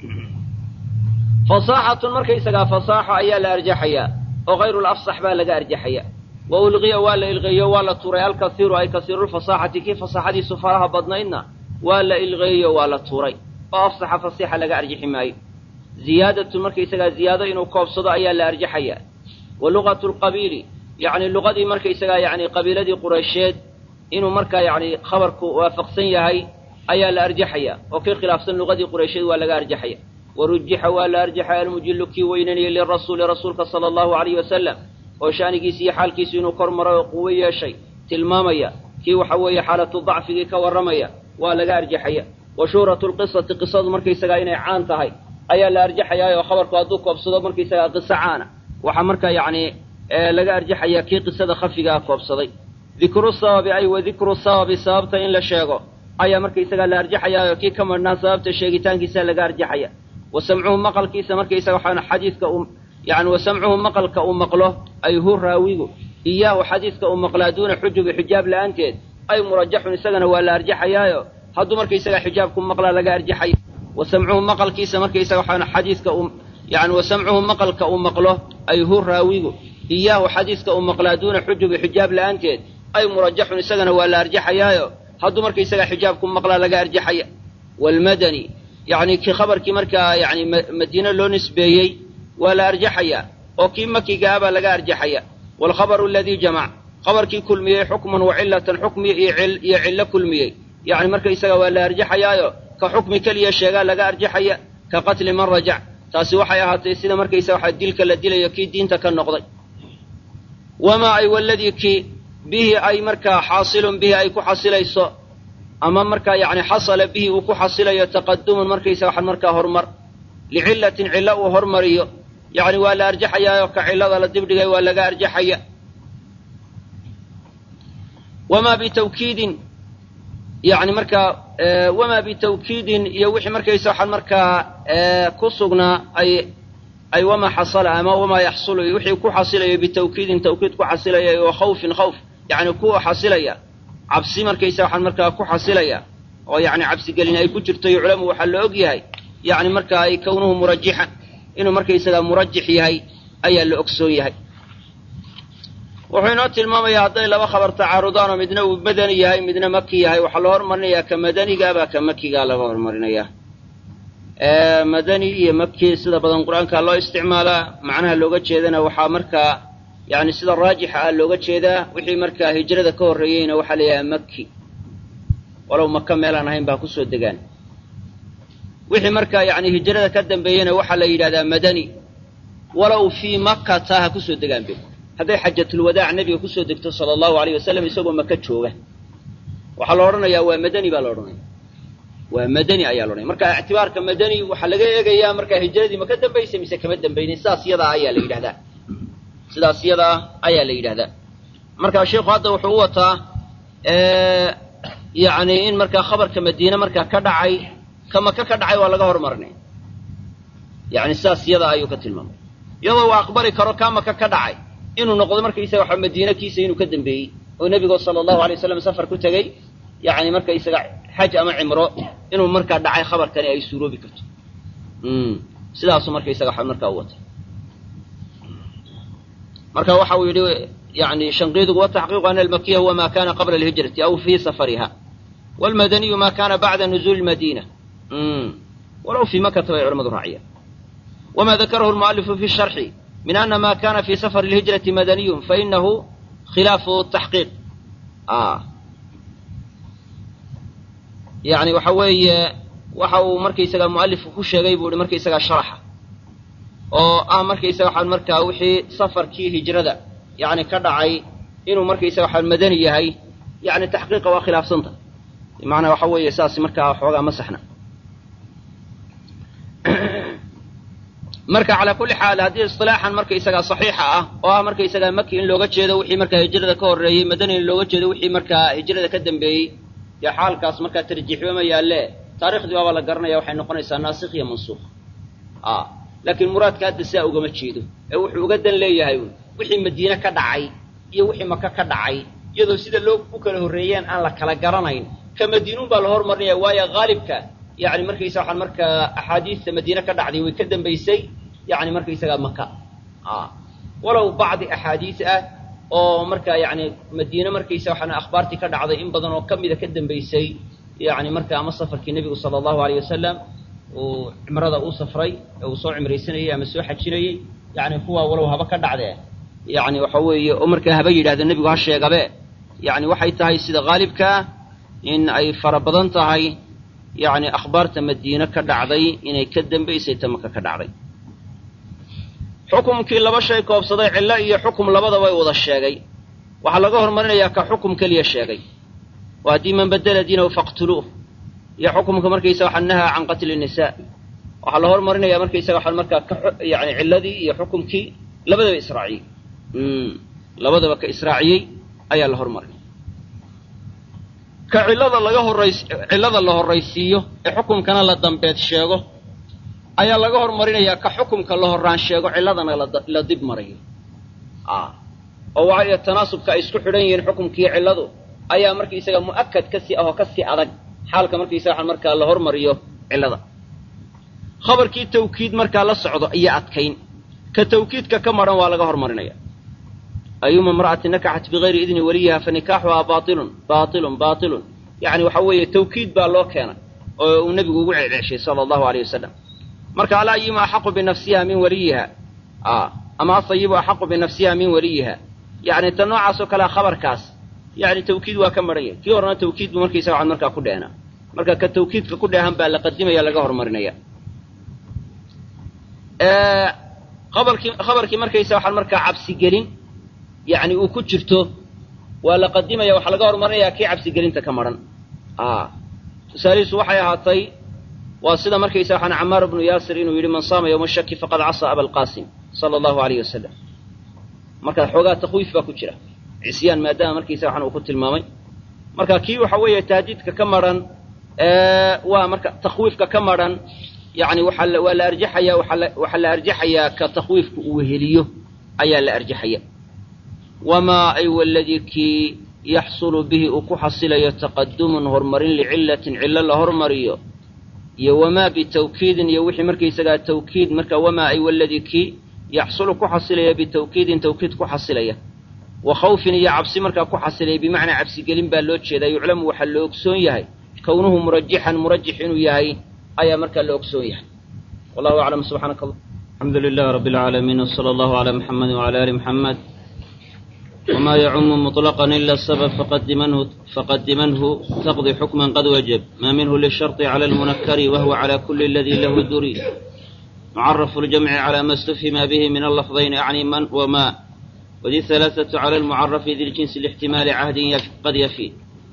fasaaxatun markaysagaa fasaaxo ayaa la arjaxayaa oo hayru lafsax baa laga arjaxaya wa ulqiya waa la ilqeeyo waa la tuuray alkaiiru ay kasiirulfasaaxati kii fasaaxadiisu faraha badnaydna waa la ilqeeyo waa la tuuray oo afsaxa fasiixa laga arjaxi maayo ziyaadatun markaysagaa ziyaado inuu koobsado ayaa la arjaxayaa wa luqatu lqabiili yacni luqadii markaysagaa yacni qabiiladii qureysheed inuu markaa yacni khabarku waafaqsan yahay ayaa la arjaxaya oo kii khilaafsan luqadii qureysheed waa laga arjaxaya warujixa waa la arjaxay almujilu kii weynanayay lirasuuli rasuulka sala allahu alayhi wasalam oo shaanigiisi iyo xaalkiisu inuu kor maray oo quwo yeeshay tilmaamaya kii waxa weeye xaalatu dacfigii ka warramaya waa laga arjaxaya wa shuhratu lqisati qisadu markaysagaa inay caan tahay ayaa la arjaxayaa oo khabarku hadduu koobsado markaysagaa qiso caana waxaa markaa yacni laga arjaxaya kii qisada khafigaa koobsaday dikru sababi ay wa dikru sababi sababta in la sheego ayaa markaysagaa la arjaxayaa oo kii ka madhnaa sababta sheegitaankiisa laga arjaxaya wa samcuhu maqalkiisa markaysaga waxaana xadiidka uu yani wa samcuhu maqalka uu maqlo ay hu raawigu iyaahu xadiidka uu maqlaa duuna xujubi xijaab la'aanteed ay murajaxun isagana waa la arjaxayaayo hadduu markaysaga xijaabku maqlaa laga arjaxaya wa samcuhu maqalkiisa markaysaga waxaana xadiidka uu yani wa samcuhu maqalka uu maqlo ay hu raawigu iyaahu xadiidka uu maqlaa duuna xujubi xijaab la'aanteed ay murajaxun isagana waa la arjaxayaayo hadduu markaysaga xijaabku maqlaa laga arjaxaya waalmadani yacni kii khabarkii markaa yani madiine loo nisbeeyey waa la arjaxayaa oo kii makiga ah baa laga arjaxaya waalkhabaru aladii jamac khabarkii kulmiyey xukman wa cilatan xukmi iyo cillo kulmiyey yacni markaysaga waa la arjaxayaayo ka xukmi keliya sheegaa laga arjaxaya ka qatli man rajac taasi waxay ahaatay sida markaysaga waxa dilka la dilayo kii diinta ka noqday wamaa ay waladii kii bihi ay markaa xaasilun bihi ay ku xasilayso ama markaa yacni xasala bihi uu ku xasilayo taqadumun markaysaga waxan markaa horumar licillatin cillo uu hormariyo yacni waa la arjaxayaayoo ka cillada la dibdhigay waa laga arjaxaya wamaa bitawkiidin yani markaa wamaa bitawkiidin iyo wixii markaysa waxaan markaa ku sugnaa ay ay wamaa xasala ama wamaa yaxsulu wixii ku xasilayo bitawkiidin tawkiid ku xasilaya wa khawfin khawf yani kuwa xasilaya cabsi markaysa waxaan markaa ku xasilaya oo yani cabsigelin ay ku jirto yuclamu waxaa la og yahay yani markaa ay kownuhu murajixan inuu markaysagaa murajix yahay ayaa la ogsoon yahay wuxuu inoo tilmaamayaa hadday laba khabar tacaarudaan oo midna uu madani yahay midna maki yahay waxaa loo hormarinayaa ka madanigaabaa ka makigaa laga hormarinayaa madani iyo maki sida badan qur-aanka loo isticmaalaa macnaha looga jeedana waxaa markaa yani sida raajixa ah looga jeedaa wixii markaa hijrada ka horreeyeyna waxaa la yidhaha maki walow maka meelaan ahayn baa kusoo degaan wixii markaa yani hijrada ka dambeeyena waxaa la yidhahdaa madani walow fii makata ha kusoo degaan be hadday xajatulwadaac nebiga kusoo degto sala allahu alayh wasalam isagoo maka jooga waxaa la odhanayaa waa madani baa la odhanaya waa madani ayaa la odhanaya marka ictibaarka madani waxaa laga eegayaa markaa hijradii ma ka dambaysay mise kama dambaynin sidaas yadaa ayaa la yidhahdaa sidaas yadaa ayaa la yidhahdaa marka sheikhu hadda wuxuu u wataa yani in markaa khabarka madiine markaa ka dhacay ka maka ka dhacay waa laga hormarinaya yani sidaas yadaa ayuu ka tilmaamay iyadoo uu aqbali karo kaa maka ka dhacay inuu noqdo markaysaga waxa madiine kiisa inuu ka dambeeyey oo nebigo sala allahu alay wasalam safar ku tegey yani markaysaga xaj ama cimro inuu markaa dhacay khabarkani ay suuroobi karto sidaasu markaysaga waxa markaa u wata marka waxa uu yidhi yani shanqiidugu wataxqiiqu ana almakiya huwa ma kana qabla alhijrati aw fii safariha walmadaniyu ma kana bacda nuzuuli lmadina walow fii makata bay culamadu raaciyaan wama dakarahu lmualifu fi sharxi min ana ma kana fi safar lhijrati madaniyun fainahu khilaafu taxqiiq yani waxa weeye waxa uu markaysaga mualifku ku sheegay buu ihi markaysaga sharaxa oo ah markaysaga waxaan markaa wixii safarkii hijrada yani ka dhacay inuu markaysaga waxaan madani yahay yani taxqiiqa waa khilaafsanta bimacnaa waxa weeye saas markaa xoogaa ma saxna marka calaa kulli xaal haddii isilaaxan markaysagaa saxiixa ah oo ah markaysagaa maki in looga jeedo wixii markaa hijrada ka horreeyey madani in looga jeedo wixii markaa hijrada ka dambeeyey dee xaalkaas markaa tarjiixba ma yaalle taarikhdii waaba la garanaya waxay noqonaysaa naasikh iyo mansuukh a laakiin muraadka hadda sidaa ugama jeedo ee wuxuu uga dan leeyahay wixii madiine ka dhacay iyo wixii maka ka dhacay iyadoo sida loo u kala horreeyeen aan la kala garanayn ka madiinuun baa la hormarinaya waayo haalibka yani markaysa waxaan markaa axaadiista madiine ka dhacday way ka dambaysay yani markaysagaa maka walow bacdi axaadiis ah oo markaa yani madiine markaysa waxaan akhbaartii ka dhacday in badan oo ka mida ka dambaysay yani marka ama safarkii nebigu sala allahu aleyh wasalam uu cimrada uu safray ee uu soo cimraysanayey ama soo xajinayey yani kuwaa walow haba ka dhacdee yani waxa weeye oo markaa haba yidhahda nebigu ha sheegabe yani waxay tahay sida haalibkaa in ay fara badan tahay yani akhbaarta madiine ka dhacday inay ka dambaysay ta maka ka dhacday xukumkii laba shay koobsaday cillo iyo xukum labadaba ay wada sheegay waxaa laga hormarinayaa ka xukum keliya sheegay oo haddii man badela diinahu faqtuluuh iyo xukumka markaysa waxa nahaa can qatli nisaa waxaa la hormarinaya markaysaga waxaa markaa ka yani cilladii iyo xukumkii labadaba israaciyey labadaba ka israaciyey ayaa la hormarinaya ka cillada laga horays cillada la horraysiiyo ee xukumkana la dambeed sheego ayaa laga hormarinayaa ka xukumka la horraan sheego cilladana la dib marayo oo waayo tanaasubka ay isku xidhan yihiin xukumkiiyo cilladu ayaa markaysaga mu'akad ka sii ahoo ka sii adag xaalka markaysaga waxaan markaa la hormariyo cillada khabarkii tawkiid markaa la socdo iyo adkayn ka tawkiidka ka madhan waa laga hormarinaya ayuma imra'atin nakaxat bigayri idni waliyiha fa nikaaxuhaa baailun baailun baailun yacni waxa weeye tawkiid baa loo keenay oo uu nebigu ugu celceshay sala allahu aleyh wasalam marka alaa ayuma axaqu binafsiha min waliyiha ama asayibu axaqu binafsiha min waliyiha yacni ta noocaasoo kalea khabarkaas yani tawkiid waa ka maran yahay kii horena tawkiid buu markaysa waxaan markaa ku dheehnaa marka ka tawkiidka ku dheehan baa la qadimaya laga hormarinaya abarkii khabarkii markaysa waxaan markaa cabsigelin yani uu ku jirto waa la qadimaya waxaa laga hormarinaya kii cabsigelinta ka maran tusaalihiisu waxay ahaatay waa sida markaysa waxaan camaar bnu yaasir inuu yidhi man saama yowma shaki faqad casaa abalqaasim sala allahu aleyh wasalam marka xoogaa takwiif baa ku jira cisyaan maadaama markiisa waxaan uu ku tilmaamay marka kii waxa weeye tahdiidka ka maran waa marka takhwiifka ka maran yani waxaa waa la arjaxaya waxaa la arjaxayaa ka takhwiifka uu weheliyo ayaa la arjaxaya wamaa ay waladii kii yaxsulu bihi uu ku xasilayo taqadumun horumarin licillatin cillo la hormariyo iyo wamaa bitawkiidin iyo wixii markaysagaa tawkiid marka wamaa ay waladii kii yaxsulu ku xasilaya bitawkiidin tawkiid ku xasilaya wa khawfin iyo cabsi markaa ku xasilaya bimacnaa cabsigelin baa loo jeedaa yuclamu waxaa la ogsoon yahay kownuhu murajixan murajix inuu yahay ayaa markaa la ogsoon yahay wallahu aclam subxaanaka allah alxamdu lilah rabbi alcaalamiin wsala allahu calaa muxamedi wcala ali muxamed wma yacumu muطlaqan ila sabab faqadimanhu faqadimanhu taqdi xukman qad wajab ma minhu lisharطi cala almunakari wahwa cala kuli aladi lahu duri mucarafu ljamci cala ma stufhima bihi min allafdayn acni man wma wdi halaaثatu cala almucarafi di ljinsi lixtimaali cahdin qad yafi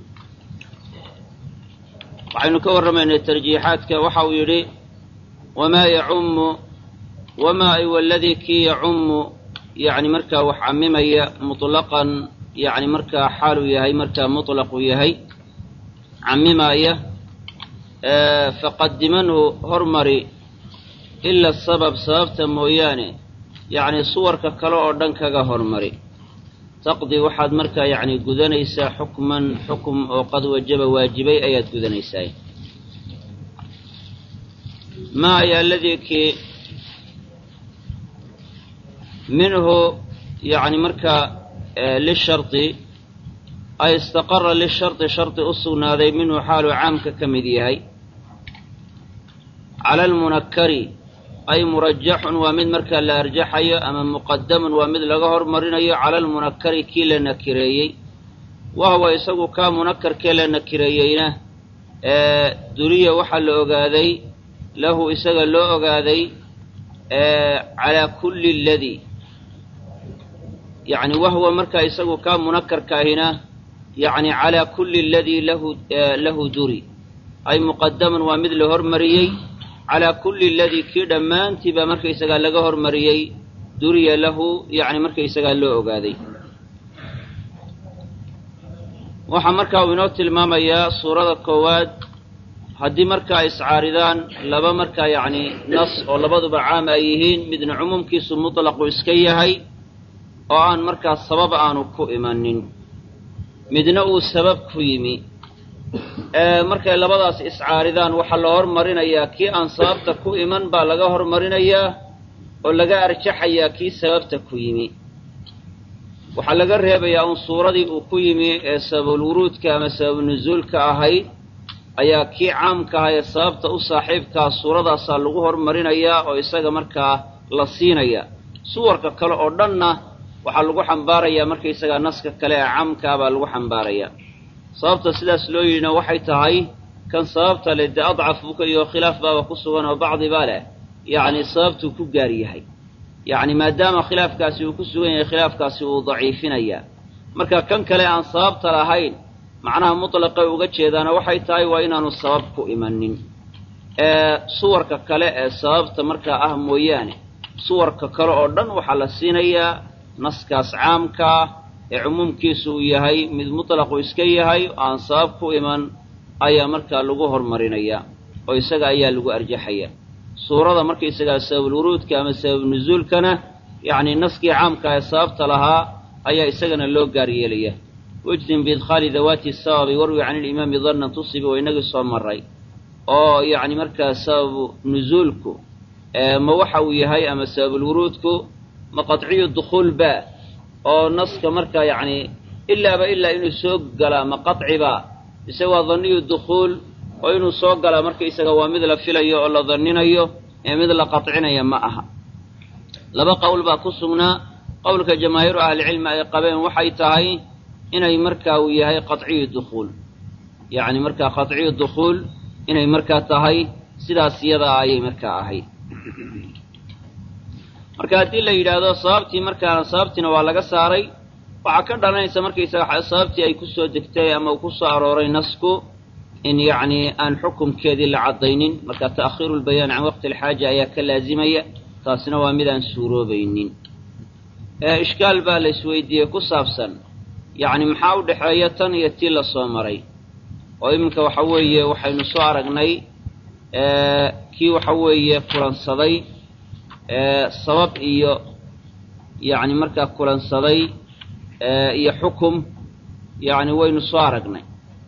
waxaynu ka warramaynay tarjiixaadka waxa uu yidhi wamaa yacumu wamaa ay waladii kii yacumu yani markaa wax camimaya muطlaqan yani markaa xaaluu yahay markaa muطlaqu yahay camimaya faqadimanhu hormari ila sabab sababta mooyaane yacni suwarka kale oo dhan kaga hormari taqdi waxaad markaa yacni gudanaysaa xukman xukum oo qad wajaba waajibay ayaad gudanaysaa maa ayaa aladii kii minhu yacni markaa lishardi ay istaqara lishardi shardi u sugnaaday minhu xaaluu caamka ka mid yahay cala almunakari ay murajaxun waa mid markaa la arjaxayo ama muqadamun waa mid laga hormarinayo cala almunakari kii la nakireeyey wahwa isagu kaa munakarkee la nakireeyeyna duriya waxaa la ogaaday lahu isaga loo ogaaday calaa kulli ladii yacni wahwa markaa isagu kaa munakarkaahina yacni calaa kulli aladii lahu lahu duri ay muqadamun waa mid la hormariyey calaa kulli aladii kii dhammaantii baa markaysagaa laga hormariyey duriya lahu yacni markaysagaa loo ogaaday waxaa markaa uu inoo tilmaamayaa suurada koowaad haddii markaa iscaaridaan laba markaa yacni nas oo labaduba caam ay yihiin midna cumuumkiisu mutlaqu iska yahay oo aan markaa sabab aanu ku imanin midna uu sabab ku yimi markay labadaas iscaaridaan waxaa la hormarinayaa kii aan sababta ku iman baa laga hormarinayaa oo laga arjaxayaa kii sababta ku yimi waxaa laga reebayaa un suuradii uu ku yimi ee sababulwuruudka ama sababunusuulka ahayd ayaa kii caamka aha ee sababta u saaxiibkaa suuradaasaa lagu hormarinayaa oo isaga markaa la siinaya suwarka kale oo dhanna waxaa lagu xambaarayaa markaysagaa naska kale ee caamkaa baa lagu xambaarayaa sababta sidaas loo yidhina waxay tahay kan sababta le dee adcaf buka iyo khilaaf baaba ku sugan oo bacdi baa leh yacni sababtuu ku gaar yahay yacni maadaama khilaafkaasi uu ku sugan yahay khilaafkaasi uu daciifinayaa marka kan kale aan sababta lahayn macnaha mutlaqay uga jeedaana waxay tahay waa inaanu sabab ku imanin ee suwarka kale ee sababta markaa ah mooyaane suwarka kale oo dhan waxaa la siinayaa naskaas caamkaa ee cumuumkiisu uu yahay mid mutlaqu iska yahay oo aan sabab ku iman ayaa markaa lagu hormarinayaa oo isaga ayaa lagu arjaxayaa suurada markaysagaa sababulwuruudka ama sababnusuulkana yacni naskii caamka ee sababta lahaa ayaa isagana loo gaar yeelaya wajdim biidkhaali dawaati sababi warwi can ilimaami dannan tusibi oo inagii soo maray oo yacni markaa sababu nusuulku ma waxa uu yahay ama sababulwuruudku ma qadciyu dukhuul ba oo naska markaa yacni ilaaba ilaa inuu soo galaa ma qaciba mise waa danniyu dukhuul oo inuu soo galaa markaysaga waa mid la filayo oo la danninayo ee mid la qadcinaya ma aha laba qowl baa ku sugnaa qowlka jamaahiiru ahlicilmi ay qabeen waxay tahay inay markaa uu yahay qaciyu dukhuul yacni markaa qaciyu dukhuul inay markaa tahay sidaas iyadaa ayay markaa ahayd marka haddii la yidhaahdo sababtii markaana sababtiina waa laga saaray waxaa ka dhalanaysa markaysaga sababtii ay ku soo degtay ama uu ku soo arooray nasku in yacni aan xukumkeedii la caddaynin marka ta'khiiru lbayaan can waqti alxaaja ayaa ka laazimaya taasina waa mid aan suuroobaynin ishkaal baa la isweydiiyey ku saabsan yacni maxaa u dhexeeya tan iyo tii la soo maray oo iminka waxa weeye waxaynu soo aragnay kii waxa weeye kulansaday sabab iyo yacni markaa kulansaday iyo xukum yacni waynu soo aragnay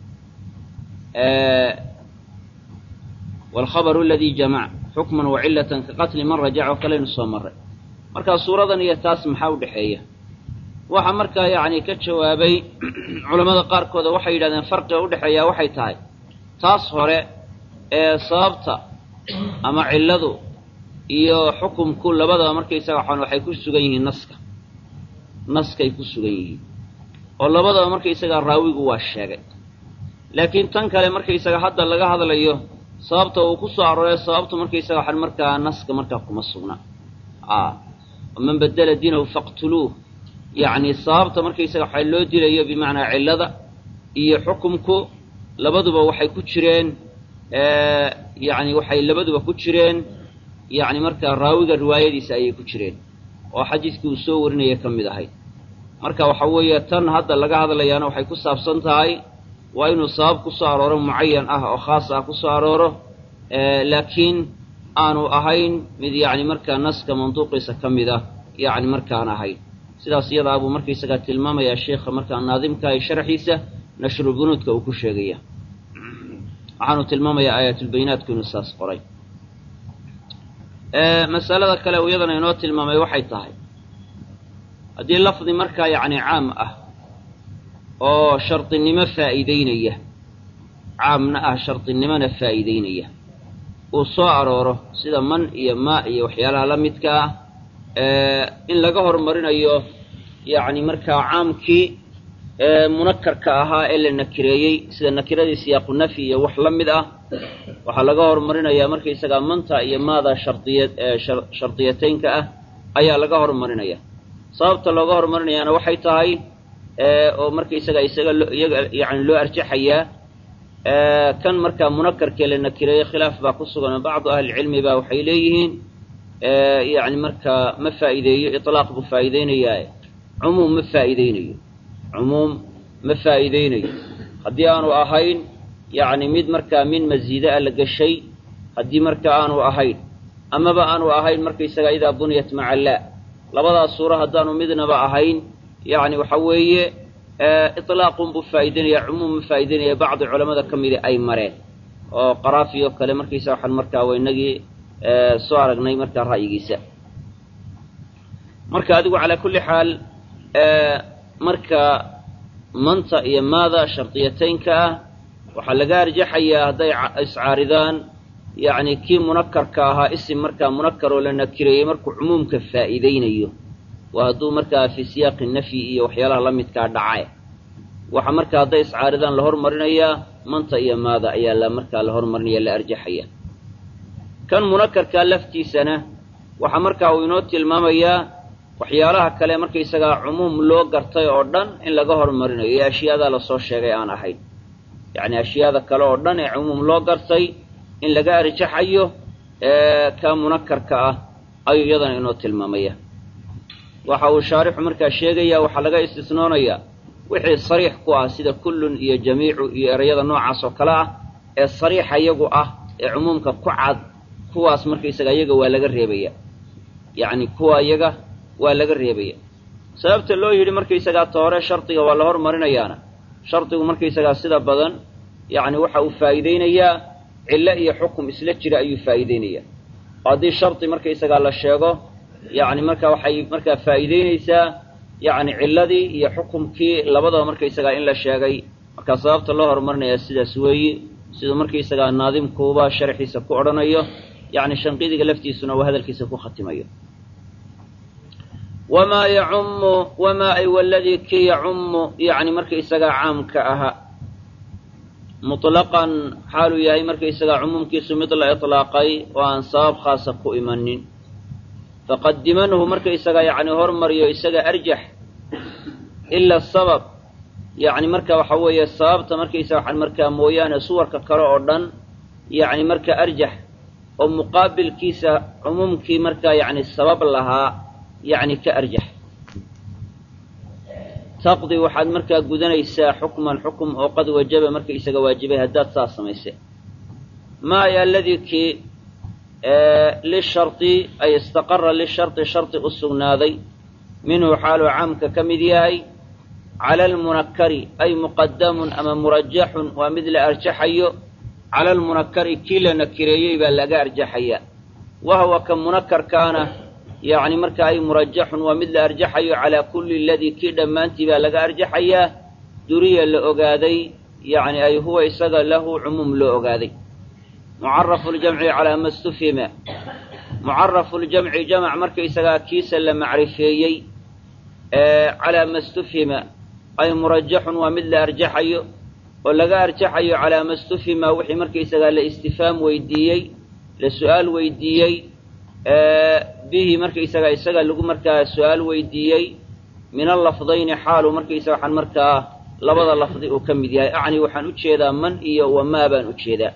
waalkhabaru aladii jamac xukman wa cilatan ka qatli man rajac oo kalaynu soo maray markaa suuradan iyo taas maxaa u dhexeeya waxaa markaa yacni ka jawaabay culammada qaarkooda waxay yidhahdeen farqiga udhexeeyaa waxay tahay taas hore ee sababta ama cilladu iyo xukumku labadaba markaysaga waxaan waxay ku sugan yihiin naska naskay ku sugan yihiin oo labadaba markaysagaa raawigu waa sheegay laakiin tan kale markaysaga hadda laga hadlayo sababta uu ku soo arooray sababtu markaysaga waxaan markaa naska markaa kuma sugna man badela diinahu faqtuluuh yacni sababta markaysaga waxaa loo dilayo bimacnaa cillada iyo xukumku labaduba waxay ku jireen yacni waxay labaduba ku jireen yacni markaa raawiga riwaayadiisa ayay ku jireen oo xadiiskii uu soo warinaya ka mid ahayd marka waxa weeye tan hadda laga hadlayaana waxay ku saabsan tahay waa inuu sabab ku soo arooro mucayan ah oo khaas ah ku soo arooro laakiin aanu ahayn mid yacni markaa naska manduuqiisa ka mid ah yacni markaan ahayn sidaas iyadaa buu markaysagaa tilmaamayaa sheikha markaa naadimka ee sharxiisa nashrubunuudka uu ku sheegaya waxaanu tilmaamayaa aayaatulbayinaatku inuu saas qoray masalada kale uu iyadana inoo tilmaamay waxay tahay haddii lafdi markaa yacni caam ah oo shardinimo faa'iideynaya caamna ah shardinimona faa'iideynaya uu soo arooro sida man iyo maa iyo waxyaalaha la midka ah in laga hormarinayo yacni markaa caamkii munakarka ahaa ee la nakireeyey sida nakiradii siyaaqu nafyi iyo wax la mid ah waxaa laga horumarinayaa markaysagaa manta iyo maada shardiya shardiyataynka ah ayaa laga horumarinaya sababta looga horumarinayaana waxay tahay oo markaysaga isaga iyaga yani loo arjaxayaa kan markaa munakarkee la nakireeyey khilaaf baa ku sugan oo bacdu ahlicilmi baa waxay leeyihiin yani markaa ma faa'iideeyo iطlaaq buu faa'iideynayaa cumuum ma faa'iideynayo cumuum ma faa'iideynayo haddii aanu ahayn yani mid markaa min masiida a la geshay haddii marka aanu ahayn amaba aanu ahayn markaysaga idaa buniyat maca laa labadaas suuro haddaanu midnaba ahayn yani waxa weeye iطlaaqun buu faa'ideynaya cumuum ma faa'ideynaya bacdi culamada ka midi ay mareen oo qaraafi oo kale markaysa waxaan markaa waynagii soo aragnay markaa ra'yigiisa marka adigu calaa kulli xaal marka manta iyo maada shardiyataynka ah waxaa laga arjaxayaa hadday iscaaridaan yacni kii munakarka ahaa isim markaa munakar oo la nakireeyey markuu cumuumka faa'iideynayo waa hadduu markaa fii siyaaqi nafyi iyo waxyaalaha la midkaa dhaca waxa markaa hadday iscaaridaan la hormarinayaa manta iyo maada ayaa la markaa la hormarinaya la arjaxaya kan munakarkaa laftiisana waxaa markaa uu inoo tilmaamayaa waxyaalaha kale markaysagaa cumuum loo gartay oo dhan in laga hormarinayo iyo ashyaadaa lasoo sheegay aan ahayn yacni ashyaada kale oo dhan ee cumuum loo gartay in laga arjaxayo ka munakarka ah ayuu iyadana inoo tilmaamaya waxa uu shaarixu markaa sheegaya waxaa laga istisnoonayaa wixii sariix ku ah sida kullun iyo jamiicu iyo erayada noocaas oo kale ah ee sariixa iyagu ah ee cumuumka ku cad kuwaas markaysaga iyaga waa laga reebaya yacni kuwa iyaga waa laga reebaya sababta loo yidhi markaysagaa ta hore shardiga waa la hormarinayaana shardigu markaysagaa sida badan yacni waxa uu faa'iideynayaa cillo iyo xukum isla jira ayuu faa'iideynayaa oo haddii shardi markaysagaa la sheego yacni marka waxay markaa faa'iideynaysaa yacni cilladii iyo xukumkii labadaba markaysagaa in la sheegay markaa sababta loo horumarinayaa sidaas weeye siduu markaysagaa naadimkuuba sharxiisa ku odhanayo yacni shanqidiga laftiisuna uu hadalkiisa ku khatimayo wamaa yacummu wamaa ay waladii kii yacummu yacni markaysagaa caamka ahaa mutlaqan xaaluu yahay markaysagaa cumuumkiisu mid la itlaaqay oo aan sabab khaasa ku imanin faqadimanhu markaysagaa yacni hormariyo isaga arjax ila sabab yacni marka waxa weeye sababta markaysaga waxaan markaa mooyaane suwarka kale oo dhan yacni marka arjax oo muqaabilkiisa cumuumkii markaa yacni sabab lahaa yacni ka arjax taqdi waxaad markaa gudanaysaa xukman xukum oo qad wajaba markaysaga waajibay haddaad saas samayse maaya aladii kii lishardi ay istaqara lishardi shardi u sugnaaday minhu xaaluu caamka ka mid yahay cala almunakari ay muqadamun ama murajaxun waa mid la arjaxayo cala almunakari kii la nakireeyey baa laga arjaxaya wahwa ka munakarkaana yacni marka ay murajaxun waa mid la arjaxayo calaa kulli aladii kii dhammaantii baa laga arjaxayaa duriya la ogaaday yacni ay huwa isaga lahu cumuum loo ogaaday mucarafu ljamci calaa ma stufhima mucarafu ljamci jamac markaysagaa kiisa la macrifeeyey calaa ma stufhima ay murajaxun waa mid la arjaxayo oo laga arjaxayo calaa ma stufhima wixii markaysagaa la istifhaam weydiiyey la su-aal weydiiyey bihi markaysagaa isaga lagu markaa su-aal weydiiyey min allafdayni xaalu markaysaga waxaan markaa labada lafdi uu ka mid yahay acni waxaan u jeedaa man iyo wamaa baan u jeedaa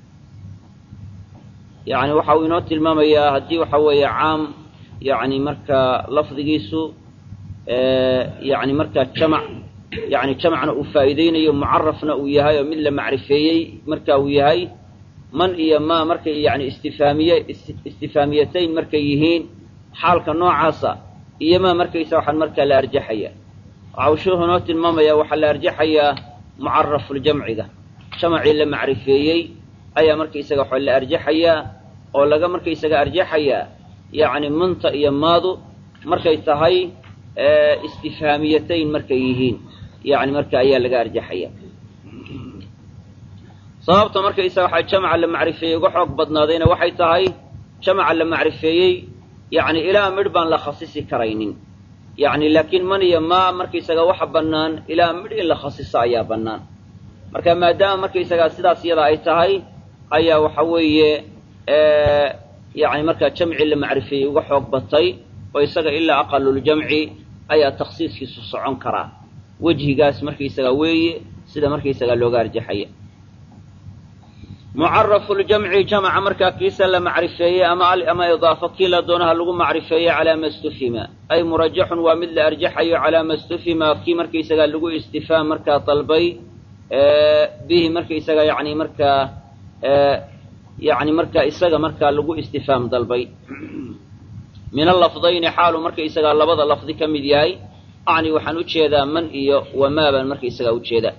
yacni waxa uu inoo tilmaamayaa haddii waxa weeye caam yacni markaa lafdigiisu yacni markaa jamac yacni jamacna uu faa'iideynayo mucarafna uu yahay oo mid la macrifeeyey marka uu yahay man iyo maa markay yacni istifaamiye istifaamiyatayn markay yihiin xaalka noocaasa iyo maa markaysa waxaan markaa la arjaxaya waxa uu sheekhu inoo tilmaamayaa waxaa la arjaxayaa mucarafuljamciga jamacii la macrifeeyey ayaa markaysaga waxa la arjaxayaa oo laga markaysaga arjaxayaa yacni manta iyo maadu markay tahay istifhaamiyatayn markay yihiin yacni marka ayaa laga arjaxaya sababta markaysaga waxaa jamaca la macrifeeyey uga xoog badnaadayna waxay tahay jamaca la macrifeeyey yacni ilaa midh baan la khasisi karaynin yacni laakiin man iyo maa markaysaga waxa bannaan ilaa midh in la khasiso ayaa bannaan marka maadaama markaysagaa sidaas iyada ay tahay ayaa waxa weeye yacni markaa jamci la macrifeeyey uga xoog batay oo isaga ilaa aqaluljamci ayaa takhsiiskiisu socon karaa wejhigaas markaysaga weeye sida markaysagaa looga arjaxaya mucarafu ljamci jamca markaa kiisa la macrifeeyey ama ama idaafo kii la doonaha lagu macrifeeyey calaa ma stufhima ay murajaxun waa mid la arjaxayo calaa ma stufhima kii markaysagaa lagu istifaam markaa dalbay bihi markaysaga yani markaa yani markaa isaga markaa lagu istifaam dalbay min alafdayni xaalu markaysagaa labada lafdi ka mid yahay acni waxaan ujeedaa man iyo wamaa baan markaysagaa ujeedaa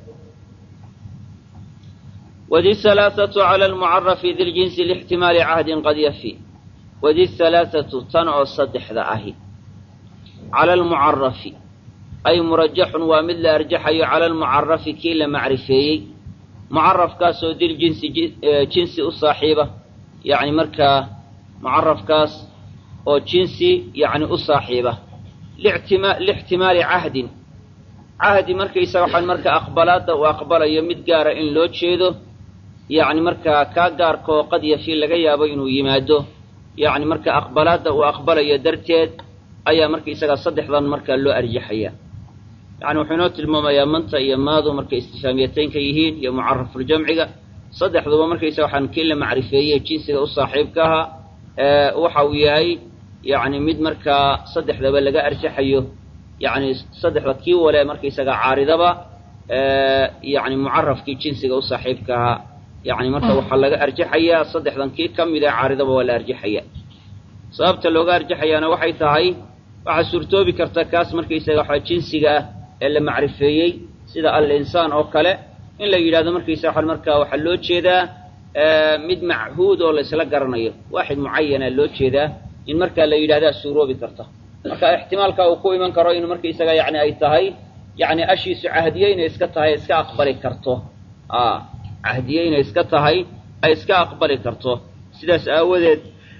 wdi halaaثatu cala almucarafi di ljinsi lixtimaali cahdin qad yafi wadi halaaثatu tan oo saddexda ahi cala almucarafi ay murajaxun waa mid la arjaxayo cala almucarafi kii la macrifeeyey mucarafkaasoo diljinsi jinsi u saaxiiba yani markaa mucarafkaas oo jinsi yani u saaxiiba lixtimaali cahdin cahdi markaysaga waxaan marka aqbalaadda uu aqbalayo mid gaara in loo jeedo yacni markaa kaa gaarkaoo qad yafi laga yaabo inuu yimaado yacni marka aqbalaadda uu aqbalayo darteed ayaa markaysagaa saddexdan markaa loo arjaxaya yacni wuxuu inoo tilmaamayaa manta iyo maadu markay istifaamiyataynka yihiin iyo mucarafuljamciga saddexduba markaysaga waxaan kii la macrifeeyey jinsiga u saaxiibka ahaa waxa uu yahay yacni mid markaa saddexdaba laga arjaxayo yacni saddexda kii wale markaysagaa caaridaba yacni mucarafkii jinsiga u saaxiibka ahaa yacni marka waxaa laga arjaxayaa saddexdan kii ka mid ee caaridaba waa la arjaxaya sababta looga arjaxayaana waxay tahay waxaa suurtoobi karta kaas markaysaga waxaa jinsiga ah ee la macrifeeyey sida al-insaan oo kale in la yidhahdo markaysaga waxaa markaa waxaa loo jeedaa mid machuud oo laysla garanayo waaxid mucayana loo jeedaa in markaa la yidhahdaa suuroobi karta marka ixtimaalka uu ku iman karo inuu markaysaga yani ay tahay yani ashiisu cahdiye inay iska tahay iska aqbali karto a cahdiye inay iska tahay ay iska aqbali karto sidaas aawadeed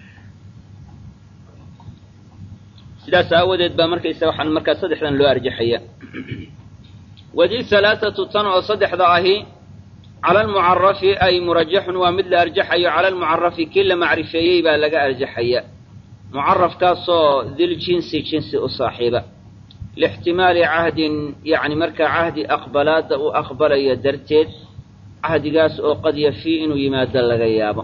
sidaas aawadeed baa markaysaga waxaan markaa saddexdan loo arjaxaya wadi halaaثatu tan oo saddexda ahi cala almucarafi ay murajaxun waa mid la arjaxayo cala almucarafi kii la macrifeeyey baa laga arjaxaya mucarafkaasoo diljinsi jinsi u saaxiiba lixtimaali cahdin yacni markaa cahdi aqbalaadda uu aqbalayo darteed cahdigaas oo qad yafii inuu yimaado laga yaabo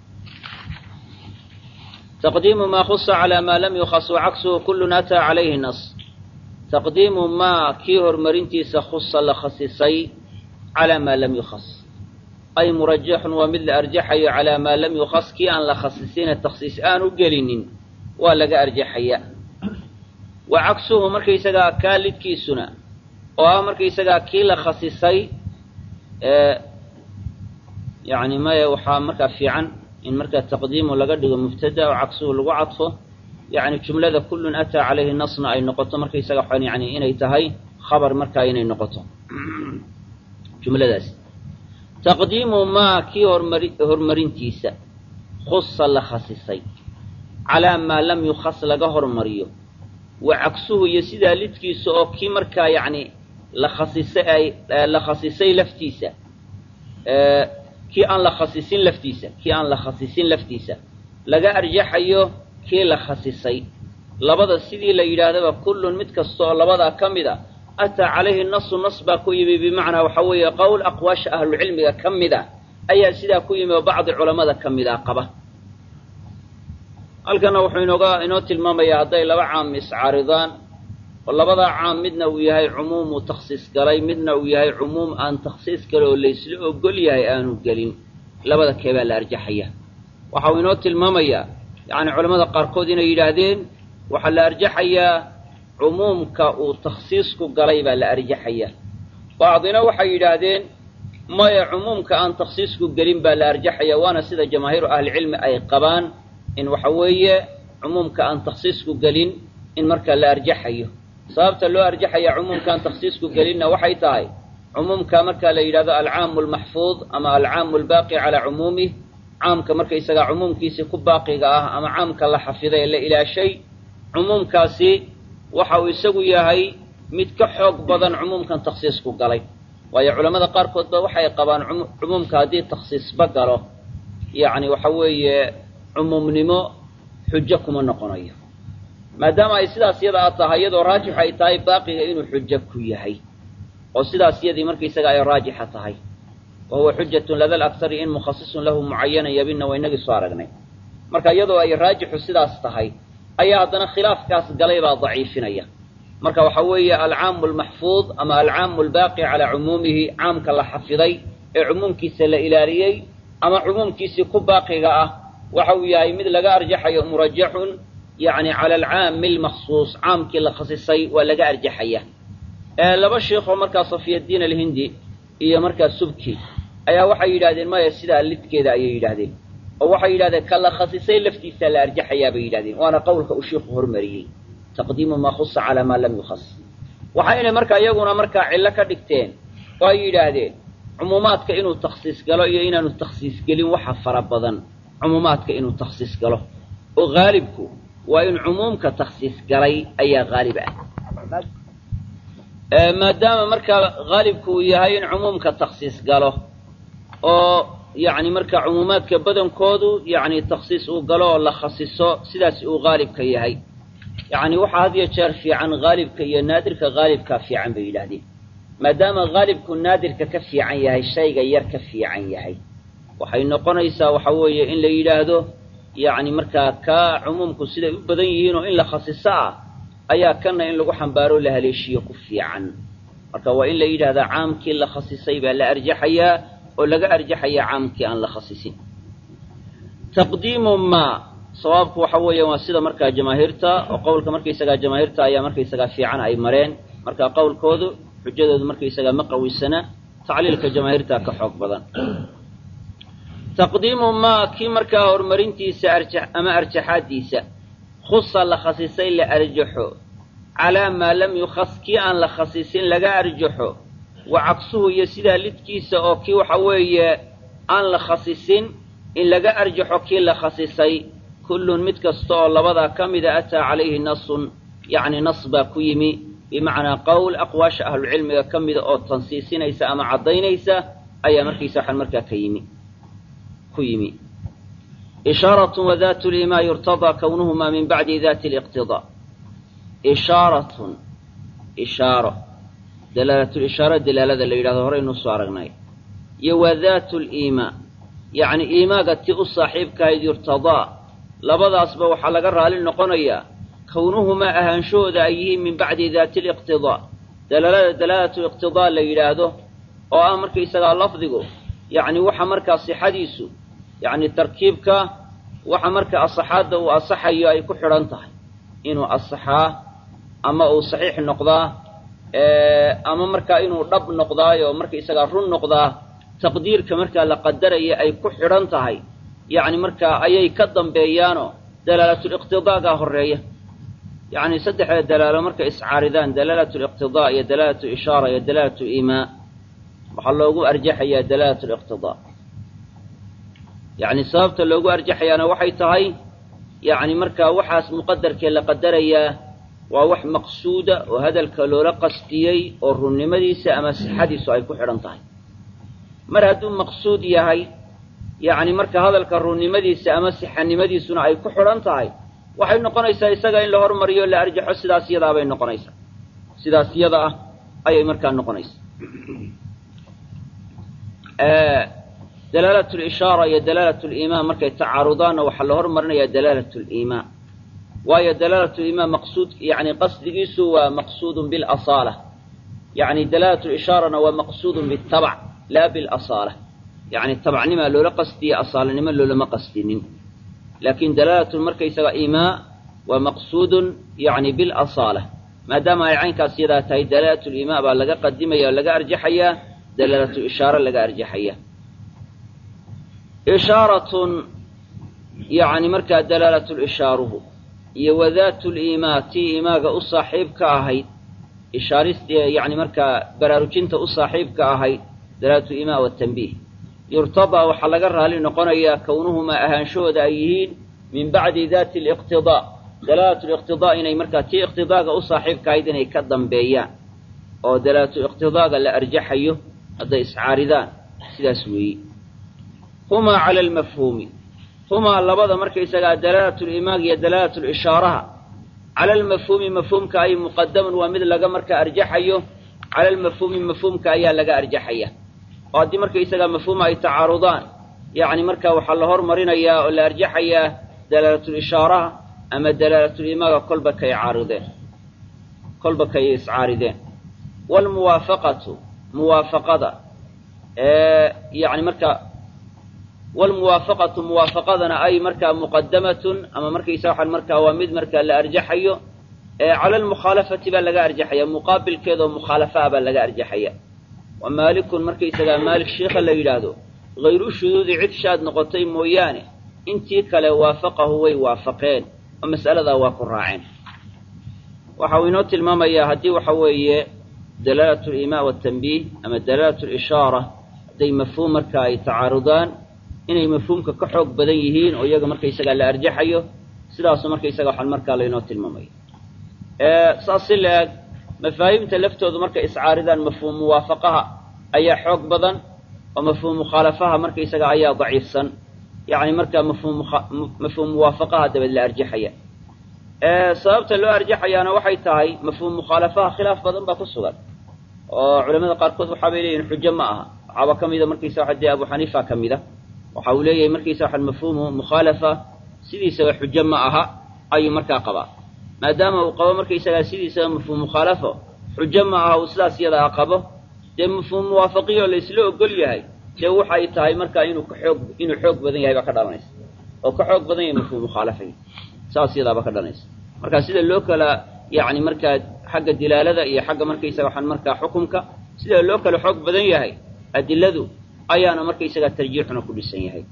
taqdiimu maa khusa calaa maa lam yukhas wacagsuhu kullun ataa calayhi nas taqdiimu maa kii horumarintiisa khusa la khasisay calaa maa lam yukhas ay murajaxun waa mid la arjaxayo calaa maa lam yukhas kii aan la khasisina takhsiis aanu gelinin waa laga arjaxaya wa cagsuhu markaysagaa kaa lidkiisuna oo ah markaysagaa kii la khasisay yani maya waxaa markaa fiican in markaa taqdiimu laga dhigo mubtada oo cagsuhu lagu cadfo yani jumlada kullun ataa calayhi nasna ay noqoto markaysaga waxaan yani inay tahay khabar markaa inay noqoto jumladaas taqdiimu maa kii hormari horumarintiisa khusa la khasisay calaa maa lam yukhas laga hormariyo wa cagsuhu iyo sidaa lidkiisa oo kii markaa yacni la khasisay ay la khasisay laftiisa kii aan la khasisin laftiisa kii aan la khasisin laftiisa laga arjaxayo kii la khasisay labada sidii la yidhaahdaba kullun mid kasta oo labadaa ka mid a ataa calayhi nasu nas baa ku yimi bimacnaa waxaa weeye qowl aqwaasha ahlucilmiga ka mid a ayaa sidaa ku yimi oo bacdi culammada ka mid a qaba halkana wuxuu inooga inoo tilmaamayaa hadday laba caam iscaaridaan oo labadaa caam midna uu yahay cumuum uu takhsiis galay midna uu yahay cumuum aan takhsiis gale oo laysla ogol yahay aanu gelin labada keebaa la arjaxaya waxa uu inoo tilmaamayaa yacni culamada qaarkood inay yidhaahdeen waxaa la arjaxayaa cumuumka uu takhsiisku galay baa la arjaxaya bacdina waxay yidhaahdeen maya cumuumka aan takhsiisku gelin baa la arjaxaya waana sida jamaahiiru ahlicilmi ay qabaan in waxa weeye cumuumka aan takhsiisku gelin in markaa la arjaxayo sababta loo arjaxaya cumuumka aan takhsiisku gelinna waxay tahay cumuumka markaa la yidhahdo alcaamu almaxfuud ama alcaamu albaaqi calaa cumuumih caamka markaysagaa cumuumkiisii ku baaqiga ah ama caamka la xafiday ee la ilaashay cumuumkaasi waxa uu isagu yahay mid ka xoog badan cumuumkan takhsiisku galay waayo culammada qaarkood ba waxay qabaan cumuumka haddii takhsiisba galo yacni waxa weeye cumuumnimo xujo kuma noqonayo maadaama ay sidaas yada a tahay iyadoo raajix ay tahay baaqiga inuu xujo ku yahay oo sidaas yadii markaysaga ay raajixa tahay wa huwa xujatun lada laksari in mukhasisun lahu mucayanan yabinna waa inagii soo aragnay marka iyadoo ay raajixu sidaas tahay ayaa haddana khilaafkaas galay baa daciifinaya marka waxa weeye alcaamu almaxfuud ama alcaamu albaaqi calaa cumuumihi caamka la xafiday ee cumuumkiisa la ilaaliyey ama cumuumkiisii ku baaqiga ah waxa uu yahay mid laga arjaxayo murajaxun yacni cala alcaami almaksuus caamkii la khasisay waa laga arjaxaya laba sheikoo markaa safiyaddiin alhindi iyo markaa subki ayaa waxay yidhahdeen maya sidaa lidkeeda ayay yidhaahdeen oo waxay yidhahdeen ka la khasisay laftiisaa la arjaxayaa bay yidhahdeen waana qowlka uu shiiku hormariyey taqdiimu maa khusa calaa maa lam yukhas waxaynay markaa iyaguna markaa cillo ka dhigteen oo ay yidhaahdeen cumuumaadka inuu takhsiis galo iyo inaanu takhsiis gelin waxa fara badan cumuumaadka inuu takhsiis galo oo haalibku waa in cumuumka takhsiis galay ayaa haalib ah maadaama markaa haalibku uu yahay in cumuumka takhsiis galo oo yacni marka cumuumaadka badankoodu yacni takhsiis uu galo oo la khasiso sidaas uu haalibka yahay yacni waxaa had iyo jeer fiican haalibka iyo naadirka haalibkaa fiican bay yidhaahdeen maadaama haalibku naadirka ka fiican yahay shayga yar ka fiican yahay waxay noqonaysaa waxa weeye in la yidhaahdo yacni markaa kaa cumuumku siday u badan yihiin oo in la khasiso ah ayaa kana in lagu xambaaro la haleeshiyo ku fiican marka waa in la yidhahdaa caamkii la khasisay baa la arjaxayaa oo laga arjaxayaa caamkii aan la khasisin taqdiimu maa sawaabku waxa weeya waa sida markaa jamaahiirta oo qowlka markaysagaa jamaahiirta ayaa markaysagaa fiican ay mareen marka qowlkoodu xujadoodu markaysagaa ma qawisana tacliilka jamaahiirta ka xoog badan taqdiimu maa kii markaa horumarintiisa arja ama arjaxaadiisa khusa la khasisay la arjaxo calaa maa lam yukhas kii aan la khasisin laga arjaxo wa cagsuhu iyo sidaa lidkiisa oo kii waxa weeye aan la khasisin in laga arjaxo kii la khasisay kullun mid kasta oo labadaa ka mida ataa calayhi nasun yacni nas baa ku yimi bimacnaa qowl aqwaasha ahlucilmiga ka mida oo tansiisinaysa ama caddaynaysa ayaa markiisa waxaan markaa ka yimi ku yimi ishaaratun wadaatu limaa yurtadaa kownuhumaa min bacdi daati liqtidaa ishaaratun ishaaro dalaalatulishaaro dalaalada la yidhahdo horeynuu soo aragnay iyo wadaatu liimaa yacni iimaaga ti u saaxiibkahayd yurtadaa labadaasba waxaa laga raali noqonayaa kownuhumaa ahaanshahooda ay yihiin min bacdi daati liqtidaa dalaalada dalaalatu iqtidaa la yidhaahdo oo ah markaysagaa lafdigu yacni waxa markaa sixadiisu yacni tarkiibka waxa marka asaxaadda uu asaxayo ay ku xidhan tahay inuu asaxaa ama uu saxiix noqdaa ama markaa inuu dhab noqdaayo markaysagaa run noqdaa taqdiirka markaa la qadaraya ay ku xidhan tahay yacni markaa ayay ka dambeeyaanoo dalaalaatuliqtidaagaa horreeya yacni saddexda dalaalo markay iscaaridaan dalaalatuliqtidaa iyo dalaalatu ishaara iyo dalaalatu iimaa waxaa loogu arjaxayaa dalaalatu liqtidaa yacni sababta loogu arjaxayaana waxay tahay yacni markaa waxaas muqadarkee la qadarayaa waa wax maqsuuda oo hadalka loola qastiyey oo runnimadiisa ama sixadiisu ay ku xidhan tahay mar hadduu maqsuud yahay yacni marka hadalka runnimadiisa ama sixanimadiisuna ay ku xidhan tahay waxay noqonaysaa isaga in la hormariyo la arjaxo sidaas yadaa bay noqonaysaa sidaas yada ah ayay markaa noqonaysaa dalaalatu lishaara iyo dalaalatu liimaa markay tacaarudaanna waxaa la hormarinayaa dalaalatu liimaa waayo dalaalatu liimaa maqsuud yani qasdigiisu waa maqsuudun bilasaala yani dalaalatu lishaarana waa maqsuudun bitabac laa bilasaala yani tabacnimaa loola qastiye asaalanimo loolama qastinin laakin dalaalatu markaysaga iimaa waa maqsuudun yani bilasaala maadaama ay caynkaas yadaa tahay dalaalatu liimaa baa laga qadimaya oo laga arjaxayaa dalaalatu ishaaro laga arjaxaya ishaaratun yacni markaa dalaalatu lishaaruhu iyo wadaatu liimaa tii iimaaga u saaxiibka ahayd ishaarist yacni markaa baraarujinta u saaxiibka ahayd dalaalatu iimaa watanbiih yurtadaa waxaa laga raali noqonayaa kownuhumaa ahaanshahooda ay yihiin min bacdi daati liqtidaa dalaalatu liqtidaa inay markaa tii iqtidaaga u saaxiibka ahayd inay ka dambeeyaan oo dalaalatu iqtidaaga la arjaxayo hadday iscaaridaan sidaas weeye humaa cala almafhuumi humaa labada markaysagaa dalaalatu limaag iyo dalaalatu lishaaraha cala almafhuumi mafhuumka ay muqadaman waa mid laga markaa arjaxayo cala almafhuumi mafhuumka ayaa laga arjaxaya oo haddii markaysagaa mafhuuma ay tacaarudaan yacni marka waxaa la hormarinayaa oo la arjaxayaa dalaalatul-ishaaraha ama dalaalatul-imaaga kolba kay caarideen kolba kay iscaarideen waalmuwaafaqatu muwaafaqada yani marka waalmuwaafaqatu muwaafaqadana ay markaa muqadamatun ama markaysa waxaan markaa waa mid markaa la arjaxayo cala almukhaalafati baa laga arjaxaya muqaabilkeedaoo mukhaalafa ah baa laga arjaxaya wa maalikun markaysagaa maalik sheikha la yidhaahdo hayru shuduudi cid shaad noqotay mooyaane intii kale waafaqahu way waafaqeen oo mas'aladaa waa ku raaceen waxa uu inoo tilmaamayaa haddii waxa weeye dalaalatu limaa watanbiih ama dalaalatu lishaara hadday mafhuum marka ay tacaarudaan inay mafhuumka ka xoog badan yihiin oo iyaga markaysagaa la arjaxayo sidaasu markaysaga waxaan markaa laynoo tilmaamaya saas si la-eg mafaahiimta laftoodu markay iscaaridaan mafhuum muwaafaqaha ayaa xoog badan oo mafhuum mukhaalafaha markaysaga ayaa daciifsan yacni markaa mafhuum mafhuum muwaafaqaha dabeed la arjaxaya sababta loo arjaxayaana waxay tahay mafhuum mukhaalafaha khilaaf badan baa ku sugan oo culamada qaarkood waxaa bay leeyihin xujo ma aha waxaaba ka mida markaysa waxa dee abu xaniifa ka mida waxa uu leeyahay markaysa waxaan mafhuumu mukhaalafa sidiisaba xujo ma aha ayuu markaa qabaa maadaama uu qabo markaysagaa sidiisaba mafhuum mukhaalafo xujo ma aha uu sidaas iyadaa qabo dee mafhuum muwaafaqiyo laysla ogol yahay dee waxay tahay markaa inuu ka xoog inuu xoog badan yahay baa ka dhalanaysa oo ka xoog badan yahay mafhuum mukhaalafay saas iyadaaba ka dhalanaysa marka sida loo kala yacni markaa xagga dilaalada iyo xagga markaysaga waxaan markaa xukumka sida loo kala xoog badan yahay adiladu ayaana markaysagaa tarjiixuna ku dhisan yahay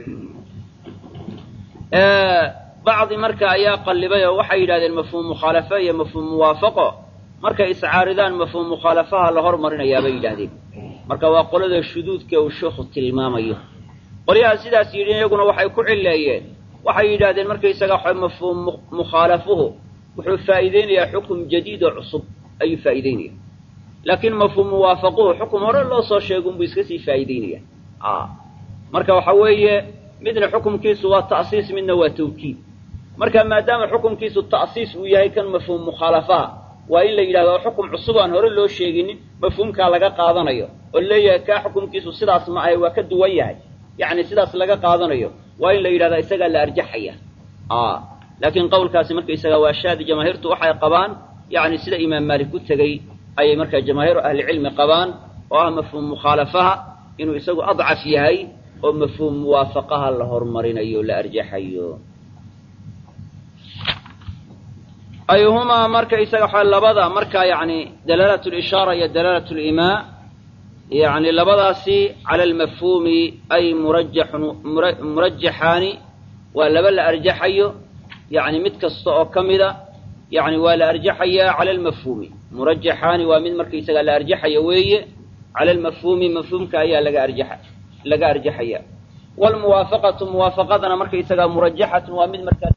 bacdi marka ayaa qallibay oo waxay yidhahdeen mafhuum mukhaalafa iyo mafhuum muwaafaqo markay iscaaridaan mafhuum mukhaalafaha la hormarinayaa bay yidhaahdeen marka waa qolada shuduudka uu sheikhu tilmaamayo qolyaha sidaas yidhi iyaguna waxay ku cileeyeen waxay yidhahdeen markaysaga waxa mafhuum mukhaalafuhu wuxuu faa'iideynayaa xukum jadiid oo cusub ayuu faa'iideynaya laakiin mafhuum muwaafaquhu xukum hore loo soo sheega unbuu iska sii faa'iideynaya marka waxa weeye midna xukumkiisu waa ta'siis midna waa tawkiid marka maadaama xukumkiisu ta'siis uu yahay kan mafhuum mukhaalafaha waa in la yidhahdo xukum cusub aan hore loo sheeginin mafhuumkaa laga qaadanayo oo leeyahay kaa xukumkiisu sidaas ma ahay waa ka duwan yahay yacni sidaas laga qaadanayo waa in la yidhahdaa isagaa la arjaxaya laakiin qowlkaasi markaysaga waa shaadi jamaahiirtu waxay qabaan yacni sida imaam maalik ku tegey ayay markaa jamaahiiru ahlicilmi qabaan oo ah mafhuum mukhaalafaha inuu isagu adcaf yahay oo mafhuum muwaafaqaha la hormarinayo la arjaxayo ayuhumaa marka isaga waxa labada marka yacni dalaalat lishaara iyo dalaalat limaa yacni labadaasi cala almafhuumi ay murajaxun murajaxaani waa laba la arjaxayo yacni mid kasta oo ka mida yacni waa la arjaxayaa cala almafhuumi murajaxaani waa mid markaysaga la arjaxaya weeye cala almafhuumi mafhuumka ayaa laga arjaxa laga arjaxaya waalmuwaafaqatu muwaafaqadana markaysagaa murajaxatun waa mid markaa